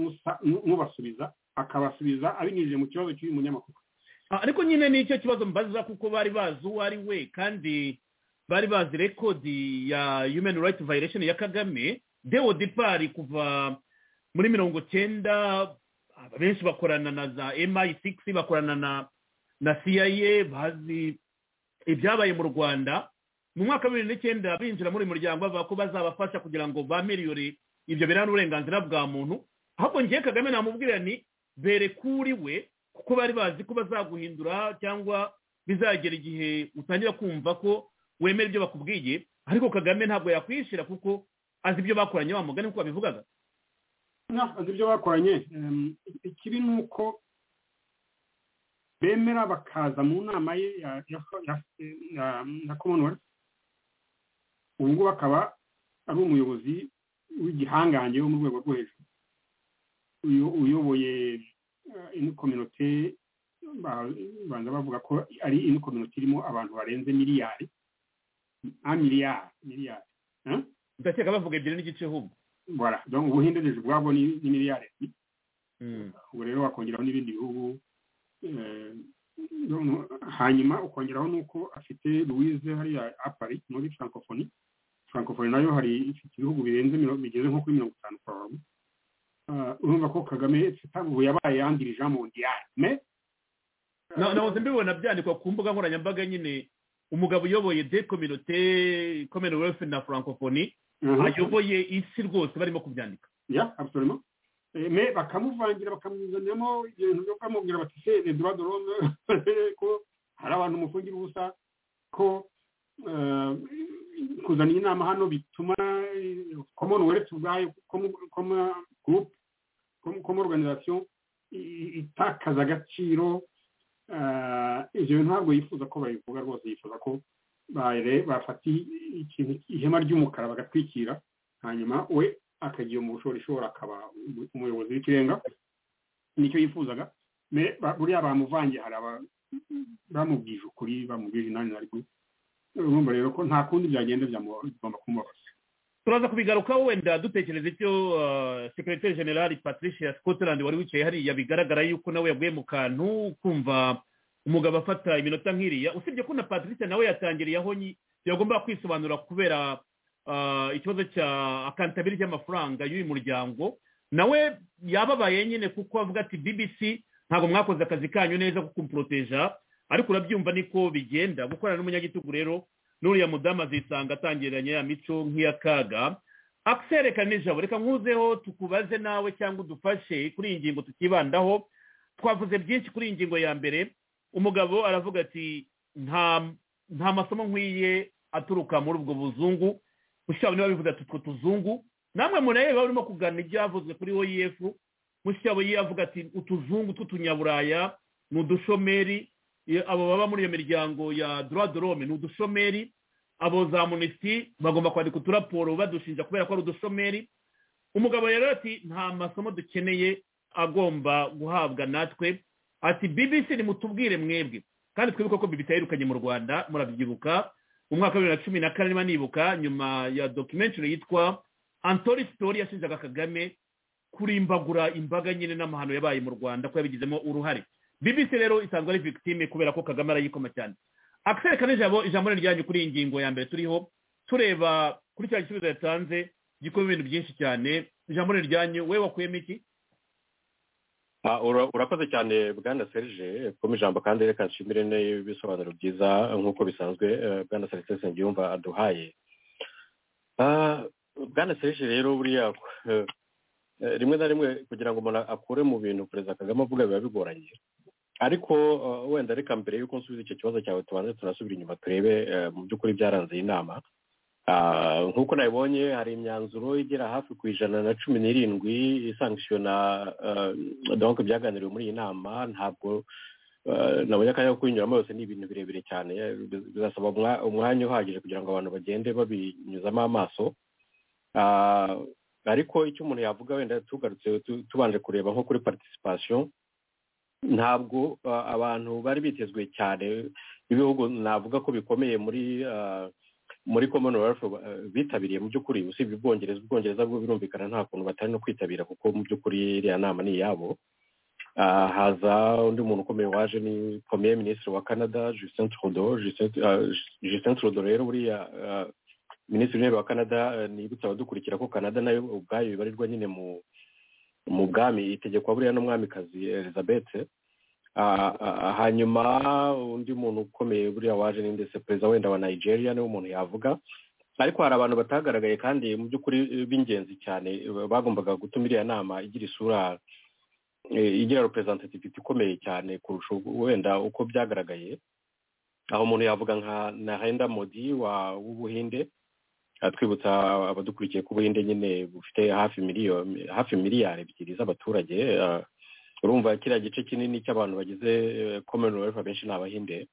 n'ubasubiza akabasubiza abinyujije mu kibazo cy'uyu munyamakuru ariko nyine ni icyo kibazo mbaza kuko bari bazi uwo ari we kandi bari bazi rekodi ya human right violation ya kagame deo depari kuva muri mirongo cyenda benshi bakorana na za mi6 bakorana na na cia bazi ibyabaye mu rwanda mu mwaka wa bibiri n'icyenda binjira muri muryango bavuga ko bazabafasha kugira ngo bamiriyore ibyo biranga uburenganzira bwa muntu ahubwo ngiye kagame namubwira ni bere kuri we kuko bari bazi ko bazaguhindura cyangwa bizagera igihe utangira kumva ko wemera ibyo bakubwiye ariko kagame ntabwo yakwishyira kuko azi ibyo bakoranye wa mugani kuko babivugaga azi ibyo bakoranye ikibi ni uko bemera bakaza mu nama ye ya commonwealth ubu ngubu akaba ari umuyobozi w'igihangange wo mu rwego rwo hejuru uyoboye ino kominote banza bavuga ko ari ino kominote irimo abantu barenze miliyari nka miliyari miliyari ndakeka bavuga ebyiri n'igice humwe bora donc ubuhinde deje ubwabwo ni miliyari ubu rero wakongeraho n'ibindi bihugu hanyuma ukongeraho n'uko afite louise hariya apari muri francophonie francophonie nayo hari ifite ibihugu birenze bigeze nko kuri mirongo itanu kwa urumva ko kagame ubu yabaye yangirije amundiyane nahoze mbibona byandikwa ku mbuga nkoranyambaga nyine umugabo uyoboye de kominote commonwealth na francophonie ayoboye isi rwose barimo kubyandika me bakamuvangira bakamuzaniramo ibintu byo kumubwira bati se redwa dorome ko hari abantu umufungira ubusa ko kuzana inama hano bituma commonwealth ubwayo group como organization itakaza agaciro ibyo ntabwo yifuza ko babivuga rwose yifuza ko bafata ihema ry'umukara bagatwikira hanyuma we akagira mu bushorishori akaba umuyobozi w'ikirenga nicyo yifuzaga buriya bamuvangiye hari bamubwije ukuri bamubwije inani na rwe urumva rero ko nta kundi byagenda byagomba kumubabaza turaza kubigarukaho wenda dutekereza icyo sekiriteri generali patricia scotland wari wicaye hariya bigaragara yuko nawe yaguye mu kantu kumva umugabo afata iminota nk'iriya usibye ko na patricia nawe yatangiriye aho yagomba kwisobanura kubera ikibazo cya akantabiri y'amafaranga y'uyu muryango nawe yababaye nyine kuko avuga ati bbc ntabwo mwakoze akazi kanyu neza ko kumporoteja ariko urabyumva niko bigenda gukorana n'umunyagitugu rero n'uriya mudamu azisanga atangiranye ya mico nk'iy'akaga akiserekana n'ijabo reka nkuzeho tukubaze nawe cyangwa udufashe kuri iyi ngingo tukibandaho twavuze byinshi kuri iyi ngingo ya mbere umugabo aravuga ati nta nta masomo nkwiye aturuka muri ubwo buzungu mushyiraho niba bivuze ati utwo tuzungu namwe murebe baba barimo kuganira ibyavuzwe kuri oef mushyiraho ye avuga ati utuzungu tw'utunyaburaya ni udushomeri abo baba muri iyo miryango ya dorome ni udushomeri abo za munisiti bagomba kwandika uturaporo badushinja kubera ko ari udushomeri umugabo rero ati nta masomo dukeneye agomba guhabwa natwe ati bbc nimutubwire mwebwe kandi twibuke ko bibi yirukanye mu rwanda murabyibuka mu mwaka wa bibiri na cumi na kane niba nibuka nyuma ya documentary yitwa antori sitori yashinjaga kagame kurimbagura imbaga nyine n'amahano yabaye mu rwanda ko yabigizemo uruhare bbc rero isanzwe ari victime kubera ko kagame arayikoma cyane akiserekana ijambo ijambo ryanyu kuri iyi ngingo ya mbere turiho tureba kuri cya gisubizo yatanze gikora ibintu byinshi cyane ijambo ryanyu we wakuyemo iki Ah, ura- urakoze cyane bwana serge kuba ijambo kandi reka nshimire n'ibisobanuro byiza nk'uko bisanzwe eh, bwana serge nsengiyumva aduhaye Ah, bwana serge rero buriya eh, eh, rimwe na rimwe kugira ngo umuntu akure mu bintu perezida kagame avuga biba bigoranye ariko eh, wenda reka mbere y'uko nsubiza icyo kibazo cyawe tubanze tunasubira inyuma turebe eh, mu by'ukuri byaranze iyi nama Ah, nk'uko nabibonye hari imyanzuro igera hafi ku ijana na cumi n'irindwi isangishijwe na eh, donc byaganiriwe muri iyi nama ntabwo eh, nabonye akanya ko kuyinyuramo yose ni ibintu birebire cyane eh, bizasaba umwa- umwanya uhagije kugira ngo abantu bagende babinyuzamo amaso Ah, ariko icyo umuntu yavuga wenda tugarutse tu- tubanje kureba nko kuri participation ntabwo ah, abantu bari bitezwe cyane ibihugu navuga ko bikomeye muri ah, muri commonwealth eh, bitabiriye mu by'ukuri usibye ubwongereza ubwongereza bwo birumvikana nta kuntu batari no kwitabira kuko mu by'ukuri iriya nama ni iyabo Ah, haza undi muntu ukomeye waje ni premier ministre wa canada justin trudeau Justin- ah, justin trudeau rero buriya ah, minisitiri w'intebe wa canada eh, nibutsa abadukurikira ko canada nayo ubwayo ibarirwa nyine mu mu bwami itegekwa buriya n'umwamikazi elizabeth Ah, ah, hanyuma undi muntu ukomeye buriya waje ni ndetse perezida wenda wa nigeria niwe umuntu yavuga ariko hari abantu batagaragaye kandi mu by'ukuri eh, b'ingenzi cyane eh, bagombaga gutuma iriya nama igira isura eh, igira representativity ikomeye cyane kurusha wenda uko byagaragaye aho umuntu yavuga nka narendra modi wa w'ubuhinde Ah, twibutsa abadukurikiye ko ubuhinde nyine bufite hafi miliyoni hafi miliyari ebyiri z'abaturage ah, urumva kiriya gice kinini cy'abantu bagize eh, commonwealth abenshi ni abahinde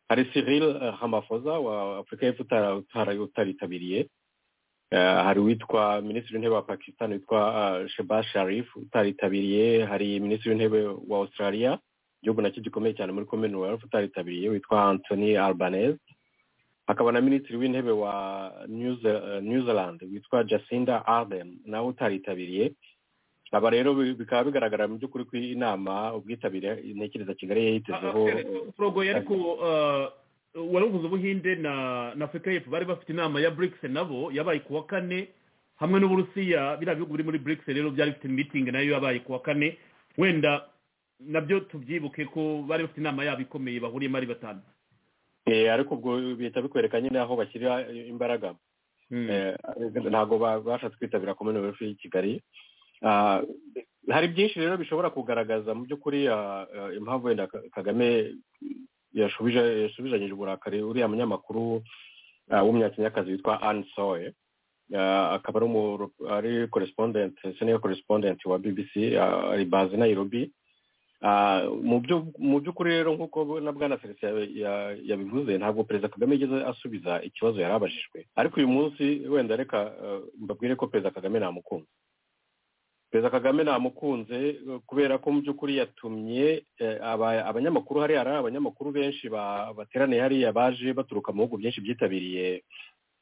hari cyril eh, ramaphosa wa afurika y'epfo utara- utara- utaritabiriye Eh, hari uwitwa minisitiri w'intebe wa pakistan witwa ah, sheba sharif utaritabiriye hari minisitiri w'intebe wa australia igihugu nacyo gikomeye cyane muri commonwealth utaritabiriye witwa anthony albanese hakaba na minisitiri w'intebe wa New Ze- eh, new zealand witwa jacinda ardern nawe utaritabiriye aba rero bi- bikaba bigaragara mu by'ukuri ko iyi nama ubwitabire intekereza kigali yayitezeho porogo ariko wari uvuze ubuhinde na na afurika y'epfo bari bafite inama ya brics nabo yabaye ku wa kane hamwe n'uburusiya biriya bihugu biri muri brics rero byari bifite mitingi nayo yabaye ku wa kane wenda nabyo tubyibuke ko bari bafite inama yabo ikomeye bahuriyemo ari batanu Eh, ariko ubwo bihita bikwereka nyine aho bashyira imbaraga Hmm. Eh, ntabwo ba- bashatse kwitabira commonwealth y'i kigali Ah, hari byinshi rero bishobora kugaragaza mu by'ukuri ah, ah, impamvu wenda Ka- kagame yashubije yasubizanyije uburakari uriya munyamakuru ah, w'umunyakenyakazi witwa anne soe Ah, akaba ari umu- ari correspondent senior correspondent wa bbc ah, ari bazi nairobi Ah, mu byo- mu by'ukuri rero nk'uko na bwana felix ya- ya- yabivuze ntabwo perezida kagame yigeze asubiza ikibazo yari abajijwe ariko uyu munsi wenda reka eh, mbabwire ko perezida kagame namukunze perezida kagame namukunze eh, kubera ko mu by'ukuri yatumye eh, aba- abanyamakuru hariya hari abanyamakuru benshi ba- bateraniye hariya baje baturuka mu bihugu byinshi byitabiriye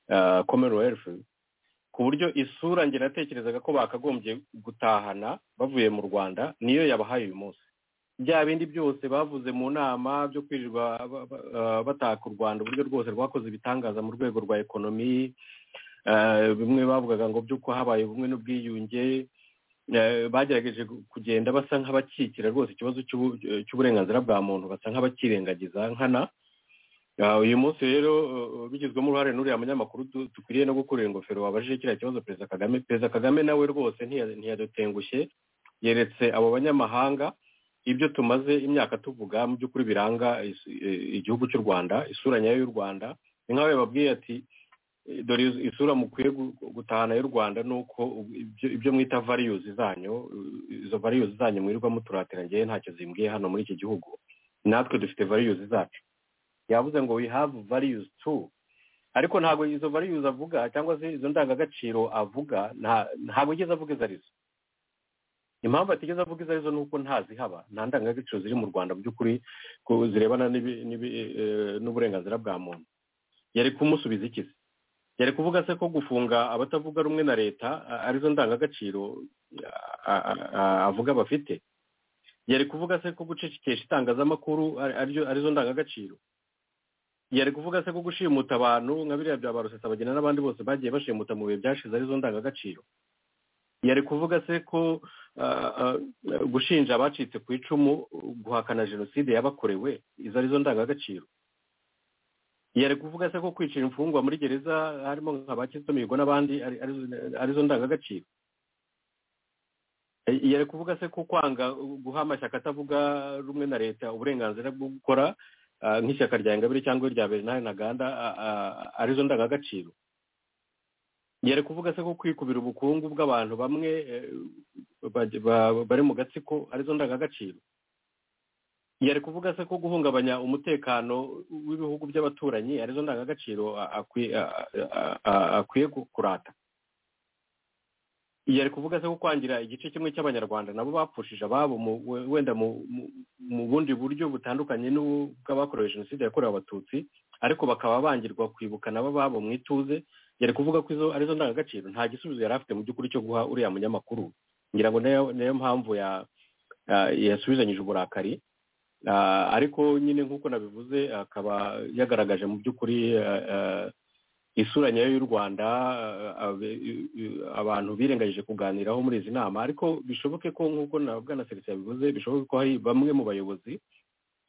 eh, commonwealth ku buryo isura njye natekerezaga ko bakagombye gutahana bavuye mu rwanda niyo yabahaye uyu munsi bya bindi byose bavuze mu nama byo kwirirwa ba- ba- eh, bataka u rwanda uburyo rwose rwakoze ibitangaza mu rwego rwa ekonomi eh, bimwe bavugaga ngo by'uko habaye ubumwe n'ubwiyunge eh, bagerageje gu- kugenda basa nk'abakikira rwose ikibazo cy'ubu- cy'uburenganzira bwa muntu basa nk'abakirengagiza nkana Ah, uyu munsi rero uh, bigizwemo uruhare n'uriya munyamakuru du- dukwiriye no gukorera ingofero wabajije kiriya kibazo perezida kagame perezida kagame nawe rwose ntiya- ntiyadutengushye yeretse abo banyamahanga ibyo tumaze imyaka tuvuga mu by'ukuri biranga is- eh, igihugu cy'u rwanda isura nyayo y'u rwanda ni nk'aho yababwiye ati eh, dore is- isura mukwiye gu- gutahana y'u rwanda ni uko u- ibyo- ibyo mwita variyuzi zanyu eh, izo variyuzi zanyu mwirirwa muturatira ngewe ntacyo zimbwiye hano muri iki gihugu natwe dufite variyuzi zacu yavuze ngo we have values too ariko ntabwo izo values avuga cyangwa se izo ndangagaciro avuga nta- ntabwo yigeze avuga izo arizo impamvu atigeze avuga izo arizo ni uko ntazihaba nta ndangagaciro ziri mu rwanda mu by'ukuri ku- zirebana n'ibi- n'ibi- eh, n'uburenganzira bwa muntu yari kumusubiza iki se yari kuvuga se ko gufunga abatavuga rumwe na leta a- arizo ndangagaciro a- a- a- avuga bafite yari kuvuga se ko gucecekesha itangazamakuru ari- aryo- arizo ndangagaciro yari kuvuga se ko gushimuta abantu nka biriya bya barusesa bagena n'abandi bose bagiye bashimuta mu bihe byashize arizo ndangagaciro yari kuvuga se ko ah, ah, gushinja abacitse ku icumu guhakana jenoside yabakorewe izo arizo ndangagaciro yari kuvuga se ko kwicira imfungwa muri gereza harimo nka ba kizito mihigo n'abandi ari- arizo- arizo ndangagaciro Eh, yari kuvuga se ko kwanga guha amashyaka atavuga rumwe na leta uburenganzira bwo gukora ah, nk'ishyaka rya ingabire cyangwa irya bernard ntaganda ah, ah, arizo ndangagaciro yari kuvuga se ko kwikubira ubukungu bw'abantu bamwe eh, baj- ba- bari mu gatsiko arizo ndangagaciro yari kuvuga se ko guhungabanya umutekano w'ibihugu by'abaturanyi arizo ndangagaciro a- akwi- a- a- a- akwiye ku- kurata yari kuvuga se ko kwangira igice kimwe cy'abanyarwanda nabo bapfushije ababo mu- we- wenda mu mu- mu bundi buryo butandukanye n'ubw'abakorewe jenoside yakorewe abatutsi ariko bakaba bangirwa kwibuka nabo ababo mu ituze yari kuvuga ko izo arizo ndangagaciro nta gisubizo yari afite mu by'ukuri cyo guha uriya munyamakuru ngira ngo niyo niyo mpamvu ya ya- yasubizanyije uburakari Ah, ariko nyine nk'uko nabivuze akaba yagaragaje mu by'ukuri ah, ah, isura nyayo y'u rwanda ah, abe- i- i- abantu birengagije kuganiraho muri izi nama ariko bishoboke ko nk'uko na bwanaseretse yabivuze bishoboke ko hari bamwe mu bayobozi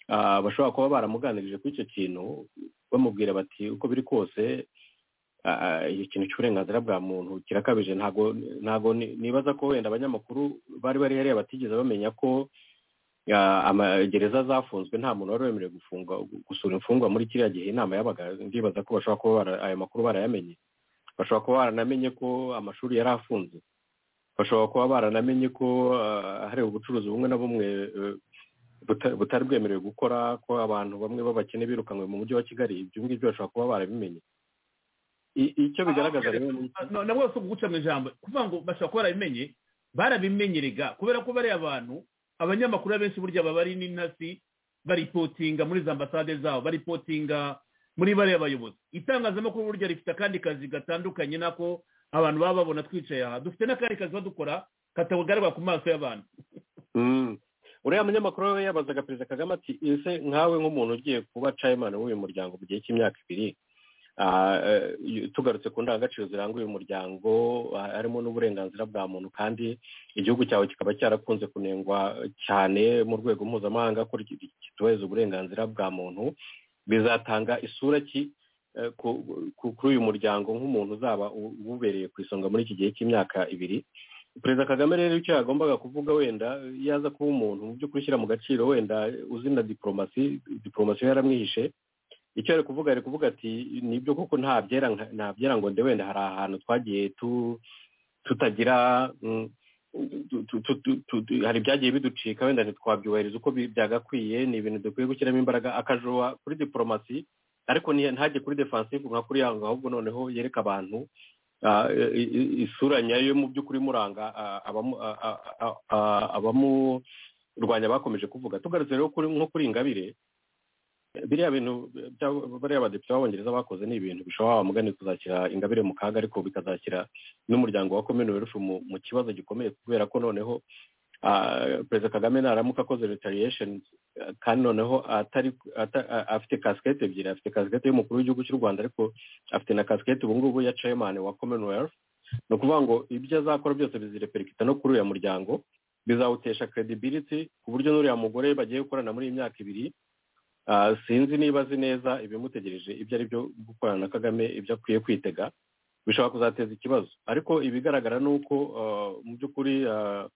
ah, bashobora kuba baramuganirije kuri icyo kintu bamubwira bati uko biri kose ah, ah, ikintu cy'uburenganzira bwa muntu kirakabije ntabwo ntabwo ni- nibaza ko wenda abanyamakuru bari bari hariya batigeze bamenya ko ya- amagereza zafunzwe nta muntu wari wemerewe gufunga gusura imfungwa muri kiriya gihe inama yabaga ndibaza ko bashobora kuba bara- ayo makuru barayamenye bashobora kuba baranamenye ko amashuri yari afunze bashobora kuba baranamenye ko ah, hari ubucuruzi bumwe na bumwe eh, buta- butari bwemerewe gukora ko abantu bamwe b'abakene birukanwe mu mujyi wa kigali ibyo ngibyo bashobora kuba barabimenye I- icyo bigaragaza rero ni Ah, na na bose guca mu ijambo kuvuga ngo bashobora kuba barabimenye barabimenyerega kubera ko bariya bantu abanyamakuru abenshi burya baba ari n'intasi baripotinga muri za ambasade zabo baripotinga muri bariya bayobozi itangazamakuru burya rifite akandi kazi gatandukanye nako abantu baba babona twicaye aha dufite n'akandi kazi badukora katagaragara ku maso y'abantu Mm. uriya munyamakuru we yabazaga perezida kagame ati ese nkawe nk'umuntu ugiye kuba cayimani w'uyu muryango mu gihe cy'imyaka ibiri ah, eh, tugarutse ku ndangagaciro ziranga uyu muryango ah, harimo n'uburenganzira bwa muntu kandi igihugu cyawe kikaba cyarakunze kunengwa cyane mu rwego mpuzamahanga ko ki- kitubahiriza uburenganzira bwa muntu bizatanga isura ki eh, ku- ku- kuri uyu muryango nk'umuntu uzaba u- uwubereye ku isonga muri iki gihe cy'imyaka ibiri perezida kagame rero icyo yagombaga kuvuga wenda iyo aza kuba umuntu mu by'ukuri ushyira mu gaciro wenda uzi na diporomasi diporomasi we yaramwihishe icyo ari kuvuga ari kuvuga ati nibyo koko nta byera nka- nta byera ngo nde wenda hari ahantu twagiye tu tutagira mm, tu- tu- tu- tu- tu- tu- hari ibyagiye biducika wenda ntitwabyubahiriza uko bi- byagakwiye ni ibintu dukwiye gushyiramo imbaraga akajoa kuri diporomasi ariko nti- ntajye kuri defansive nka kuri yango ahubwo noneho yereka abantu ah, i- i- isura nyayo mu by'ukuri imuranga ah, abamu- ah, ah, ah, ah, abamurwanya bakomeje kuvuga tugarutse rero kuri- nko kuri ingabire eh, biriya bintu bya- bariya badepite b'abongereza bakoze ni ibintu bishobora bamugane kuzashyira ingabire mu kaga ariko bikazashyira n'umuryango wa commonwealth mu mu kibazo gikomeye kubera ko noneho ah, perezida kagame naramuka akoze retaliation eh, kandi noneho atari ata- a- afite kasikete ebyiri afite kasikete y'umukuru w'igihugu cy'u rwanda ariko afite na kasikete ubu ngubu ya chairman wa commonwealth ni ukuvuga ngo ibyo azakora byose bizireperikita no kuri uyu muryango bizawutesha credibility ku buryo n'uriya mugore bagiye gukorana muri iyi myaka ibiri Ah, sinzi niba azi neza ibimutegereje ibyo ari byo gukorana na kagame ibyo akwiye kwitega bishobora kuzateza ikibazo ariko ibigaragara ni uko ah, mu by'ukuri ah,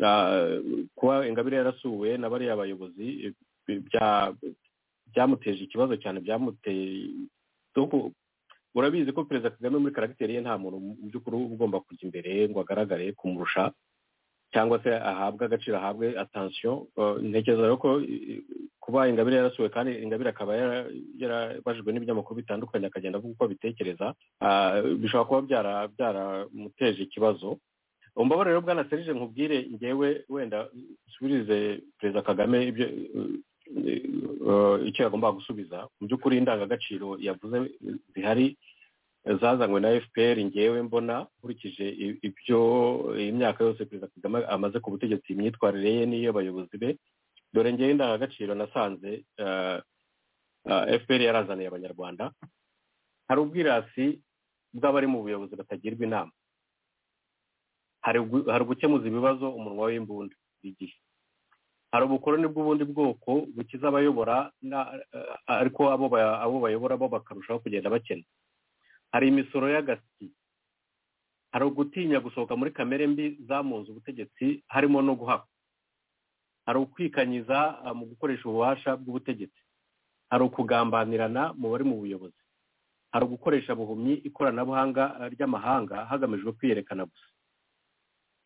ah, kuba ingabire yarasuwe na bariya bayobozi eh, bya- byamuteje ikibazo cyane byamuteye doko- urabizi ko perezida kagame muri karagiteri ye nta muntu mu by'ukuri uba ugomba kujya imbere ngo agaragare kumurusha cyangwa se ahabwe agaciro ahabwe atansiyo ntekereza rero ko eh, kuba ingabire yarasuwe kandi ingabire akaba yara- yarabajijwe n'ibinyamakuru bitandukanye akagenda avuga uko abitekereza ah, bishobora kuba byara- byaramuteje ikibazo umbabare rero bwana serije nkubwire ngewe wenda usubirize perezida kagame ibyo eh, eh, icyo yagombaga gusubiza mu by'ukuri indangagaciro yavuze zihari zazanywe na fpr ngewe mbona nkurikije i- ibyo imyaka yose perezida kagame amaze ku butegetsi imyitwarire ye n'iy'abayobozi be dore ngewe indangagaciro nasanze eh, eh, fpr yarazaniye abanyarwanda hari ubwirasi bw'abari mu buyobozi batagirwa inama hari ugu- hari ugukemuza ibibazo umunwa w'imbunda igihe hari ubukoroni bw'ubundi bwoko bukiza abayobora na- eh, ariko abo ba- abo bayobora bo bakarushaho kugenda bakena hari imisoro y'agasyi hari ugutinya gusohoka muri kamere mbi zamunze ubutegetsi harimo no guhakwa hari ukwikanyiza ah, mu gukoresha ububasha bw'ubutegetsi hari ukugambanirana mu bari mu buyobozi hari ugukoresha buhumyi ikoranabuhanga ah, ry'amahanga hagamijwe kwiyerekana gusa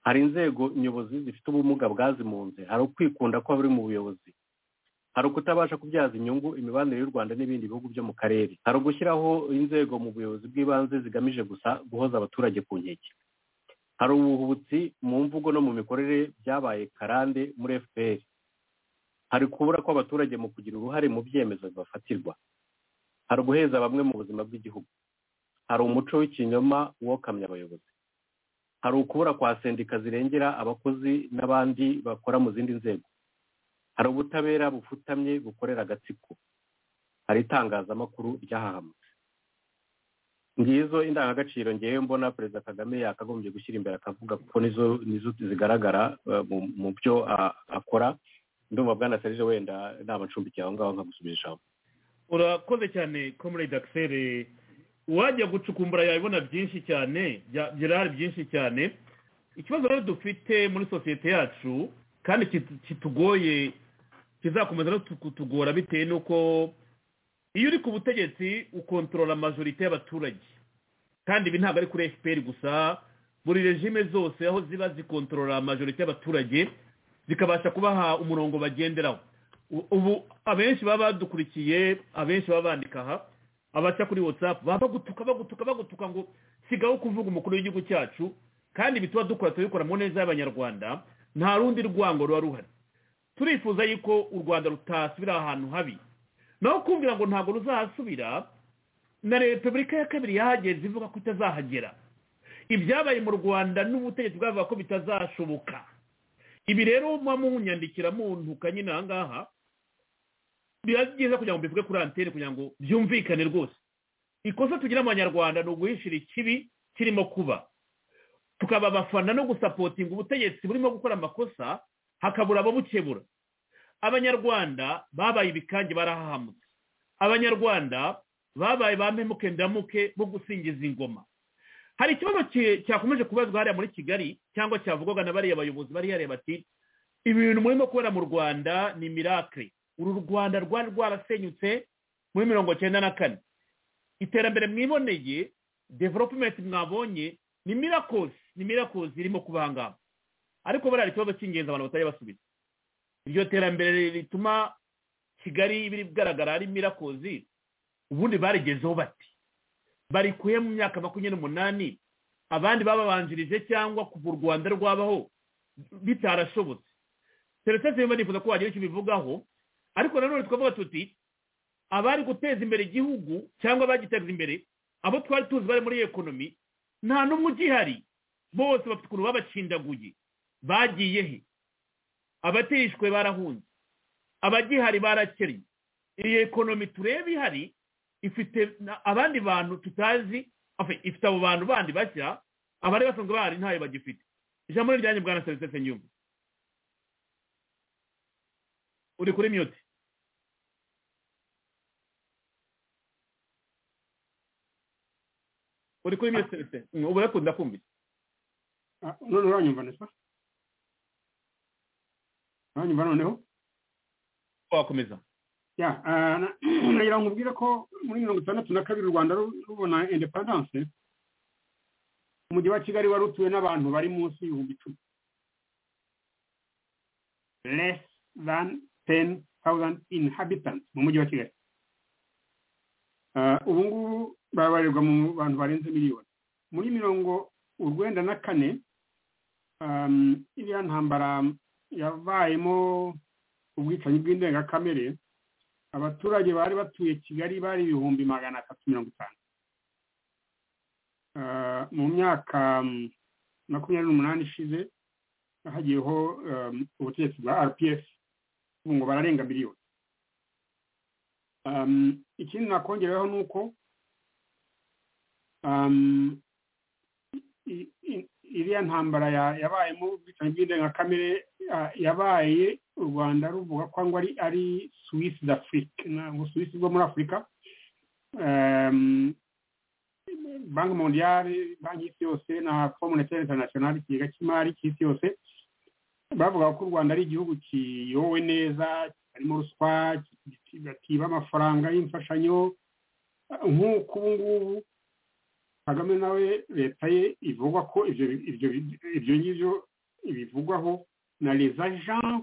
hari inzego nyobozi zifite ubumuga bwazimunze hari ukwikunda kw'abari mu buyobozi hari ukutabasha kubyaza inyungu imibanire y'u rwanda n'ibindi bihugu byo mu karere hari ugushyiraho inzego mu buyobozi bw'ibanze zigamije gusa guhoza abaturage ku nkeke hari ubuhubutsi mu mvugo no mu mikorere byabaye karande muri fpr hari kubura kw'abaturage mu kugira uruhare mu byemezo bibafatirwa hari uguheza bamwe mu buzima bw'igihugu hari umuco w'ikinyoma wokamye abayobozi hari ukubura kwa sendika zirengera abakozi n'abandi bakora mu zindi nzego hari ubutabera bufutamye bukorera agatsiko hari itangazamakuru ryahahamutse ngizo indangagaciro ngewe mbona perezida kagame yakagombye gushyira imbere akavuga kuko nizo nizo zigaragara eh, mu- mu byo ah, akora ndumva bwana serije wenda naba ncumbikiye aho ngaho nkagusubira ijambo urakoze cyane comrade axel wajya gucukumbura yabibona byinshi cyane bya- birahari byinshi cyane ikibazo rero dufite muri sosiyete yacu kandi kit- kitugoye kizakomeza no tu- kutugora bitewe n'uko iyo uri ku butegetsi ukontorora amajorite y'abaturage kandi ibi ntabwo ari kuri fpr gusa buri regime zose aho ziba zikontorora amajorite y'abaturage zikabasha kubaha umurongo bagenderaho U- ubu abenshi baba badukurikiye abenshi baba bandika aha abaca kuri whatsapp baba bagutuka bagutuka bagutuka ngo sigaho kuvuga umukuru w'igihugu cyacu kandi bituma dukora tubikora mu neza y'abanyarwanda nta rundi rwango ruba ruhari turifuza yuko u rwanda rutasubira ahantu habi naho kumvira ngo ntabwo ruzahasubira na repubulika ya kabiri yahageze ivuga ko itazahagera ibyabaye mu rwanda n'ubutegetsi bwavuga ko bitazashoboka ibi rero muba munyandikira muntuka nyine aha ngaha biba byiza kugira ngo mbivuge kuri antene kugira ngo byumvikane rwose ikosa tugira abanyarwanda ni uguhishira ikibi kirimo kuba tukaba abafana no gusapotinga ubutegetsi burimo gukora amakosa hakabura abo bukebura abanyarwanda babaye ibikange barahahamutse abanyarwanda babaye ba mpemuke ndamuke bo gusingiza ingoma hari ikibazo ki- cyakomeje kubazwa hariya muri kigali cyangwa cyavugwaga na bariya bayobozi bari yareba bati ibi bintu murimo kubera mu rwanda ni mirakire uru rwanda rwari rwarasenyutse muri mirongo cyenda na kane iterambere mwiboneye developumenti mwabonye ni mirakozi ni mirakozi irimo kuba aha ngaha ariko bariya ni ikibazo cy'ingenzi abantu batajya basubiza iryo terambere rituma kigali biri kugaragara ari mirakozi ubundi barigezeho bati barikuye mu myaka makumyabiri n'umunani abandi bababanjirije cyangwa kuva u rwanda rwabaho bitarashobotse seretse zimwe nifuza ko wagira icyo ubivugaho ariko nanone twavuga tuti abari guteza imbere igihugu cyangwa abagiteza imbere abo twari tuzi bari muri ekonomi nta n'umwe ugihari bose bafite ukuntu babacindaguye bagiye he abatishwe barahunze abagihari barakennye iyi ekonomi tureba ihari ifite na- abandi bantu tutazi afe- ifite abo bantu bandi bashya abari basanzwe bahari ntayo bagifite ijambo ni ryanjye bwana serivisi nyuma uri kuri miyuti uri kuri miyotete ubu yakunda kumvise Ah, none uranyumva neza uranyumva noneho wakomeza ya ah, na- nagira ngo nkubwire ko muri mirongo itandatu na kabiri u rwanda ru- rubona independence umujyi wa kigali wari utuwe n'abantu bari munsi y'ibihumbi icumi less than ten thousand inhabitants mu mujyi wa kigali Ah, ubu ngubu baba barirwa mu bantu barenze miliyoni muri mirongo urwenda na kane um, iriya ntambara yabayemo ubwicanyi bw'indengakamere abaturage bari batuye kigali bari ibihumbi magana atatu mirongo itanu Ah, mu myaka mm, makumyabiri n'umunani ishize hagiyeho um, ubutegetsi bwa rps ubu ngo bararenga miliyoni Um, ikindi nakongeraho ni uko um, i- i- iriya ntambara ya- yabayemo ubwicanyi bw'indengakamere ah, yabaye u rwanda ruvuga ko ngo ari ari suwisi d'afurike ntabwo suwisi bwo muri afurika Em, banki mondiyari banki y'isi yose na fomu monetaire international ikigega cy'imari cy'isi yose bavuga ko u rwanda ari igihugu kiyowe neza harimo ruswa kigatiba amafaranga y'imfashanyo nk'uko ubu ngubu kagame nawe leta ye ivuga ko ibyo ibyo ibyo ngibyo ibivugwaho na les agences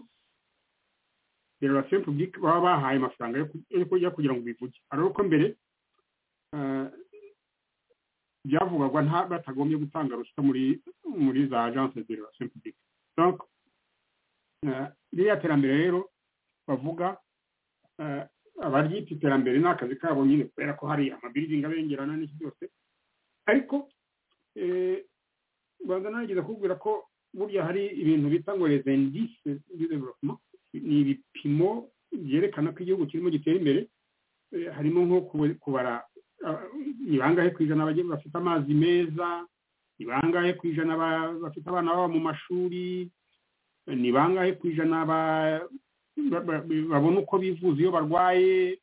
de relation publique baba bahaye amafaranga yo ku- yo kujya kugira ngo bivuge hari uko mbere eh, byavugwaga nta batagombye gutanga ruswa muri muri za agences de relation publique donc eh, ririya terambere rero bavuga eh, abaryita iterambere ni akazi kabo nyine kubera ko hari amabirizingi abengerana n'iki byose ariko eh, rwanda narigeze kukubwira ko burya hari ibintu bita ngo les indices du développement ni ibipimo byerekana ko igihugu kirimo gitera imbere eh, harimo nko kuba- kubara ah, ni bangahe ku ijana abagi- bafite amazi meza ni bangahe ku ijana ba- bafite abana baba mu mashuri eh, ni bangahe ku ijana ba- ba- ba- babona uko bivuza iyo barwaye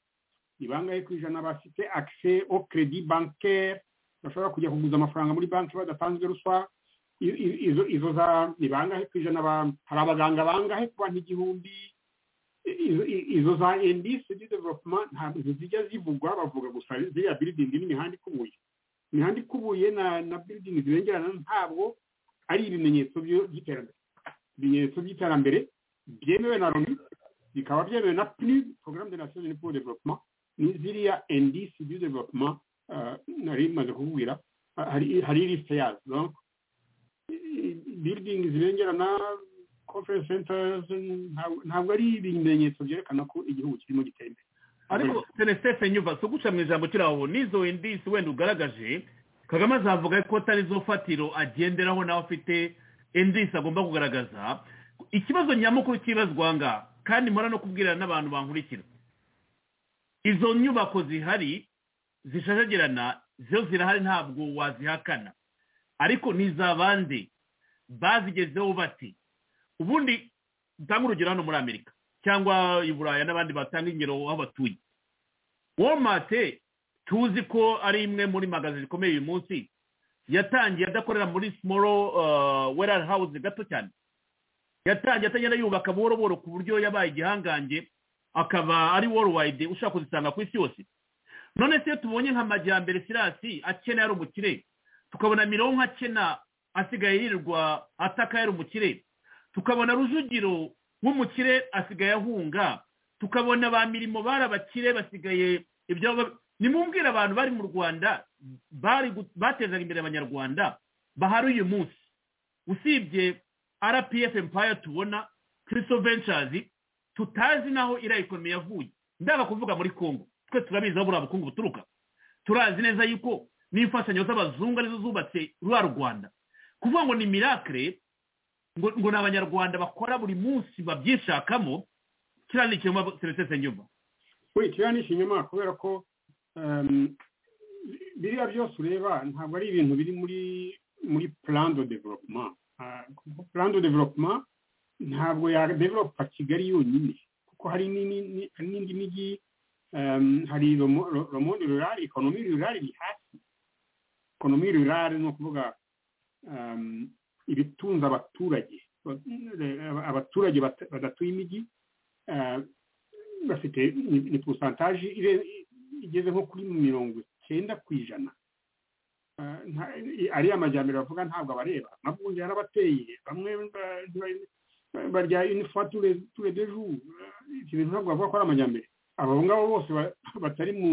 ni bangahe ku ijana bafite accès au crédit bancaire bashobora kujya kuguza amafaranga muri banki badatanzwe ruswa I- i- izo izo za ni bangahe ku ijana ba- hari abaganga bangahe ku bantu igihumbi I- izo- i- izo za indisi di development ntabwo zijya zivugwa bavuga gusa ziriya biridingi n'imihanda ikubuye imihanda ikubuye na na biridingi zibengerana ntabwo ari ibimenyetso byo- by'iterambere ibimenyetso by'iterambere byemewe na loni bikaba byemewe na pnud programme de nation unie pour le développement ni ziriya indisi du development ah, nari maze kukubwira Ah, hari hari liste yazo donc building zibengerana conference centers ntabwo- ntabwo ari ibimenyetso byerekana ko igihugu kirimo gitera imbere ariko senesitefe nyuva si uguca mu ijambo kiri aho n'izo indisi wenda ugaragaje kagame azavuga ko atari zo fatiro agenderaho nawe afite indisi agomba kugaragaza ikibazo nyamukuru cyibazwa aha ngaha kandi mpora no kubwirana n'abantu bankurikira izo nyubako zihari zishashagirana zo zirahari ntabwo wazihakana ariko ni za bande bazigezeho bati ubundi dutanga urugero hano muri amerika cyangwa i buraya n'abandi batanga ingero aho batuye womate tuzi ko ari imwe muri magazi zikomeye uyu munsi yatangiye adakorera muri simoro werari hawuzi gato cyane yatangiye atagenda yubaka buhoro buhoro ku buryo yabaye igihangange akaba ari worowayide ushaka kuzisanga ku isi yose none se iyo tubonye nka majyambere sirasi akena yari umukire tukabona mironko akena asigaye yirirwa ataka yari umukire tukabona rujugiro w'umukire asigaye ahunga tukabona ba mirimo bari abakire basigaye ibyo ba- nimumbwire abantu bari mu rwanda bari gu- batezaga imbere abanyarwanda bahari uyu munsi usibye rpf empire tubona christo ventures tutazi naho iriya ekonomi yavuye ndaga kuvuga muri congo twe turabizi aho buriya bukungu buturuka turazi neza yuko n'imfashanyo z'abazungu arizo zubatse rwa rwanda kuvuga ngo ni miracle ngo ngo ni abanyarwanda bakora buri munsi babyishakamo kiriya ni ikinyoma serivisi nyuma kuri kiriya ni ikinyoma kubera ko um, biriya byose ureba ntabwo ari ibintu biri muri muri plan de development Ah, kuko plan de development ntabwo ya developa kigali yonyine kuko hari n'ini- ni- hari n'indi mijyi um, hari romo romo rurari ekonomi rurari iri hasi ekonomi rurale ni ukuvuga um, ibitunze abaturage abaturage bat- badatuye imijyi ah, bafite ni- ni porosantaje ire- igeze nko kuri mirongo icyenda ku ijana Ah, nta- i- ariya majyambere bavuga ntabwo abareba amavunja yarabateye bamwe ba- ba- barya inifuwa ture deju iki bintu ntabwo bavuga ko ari amajyambere abo ngabo bose ba- batari mu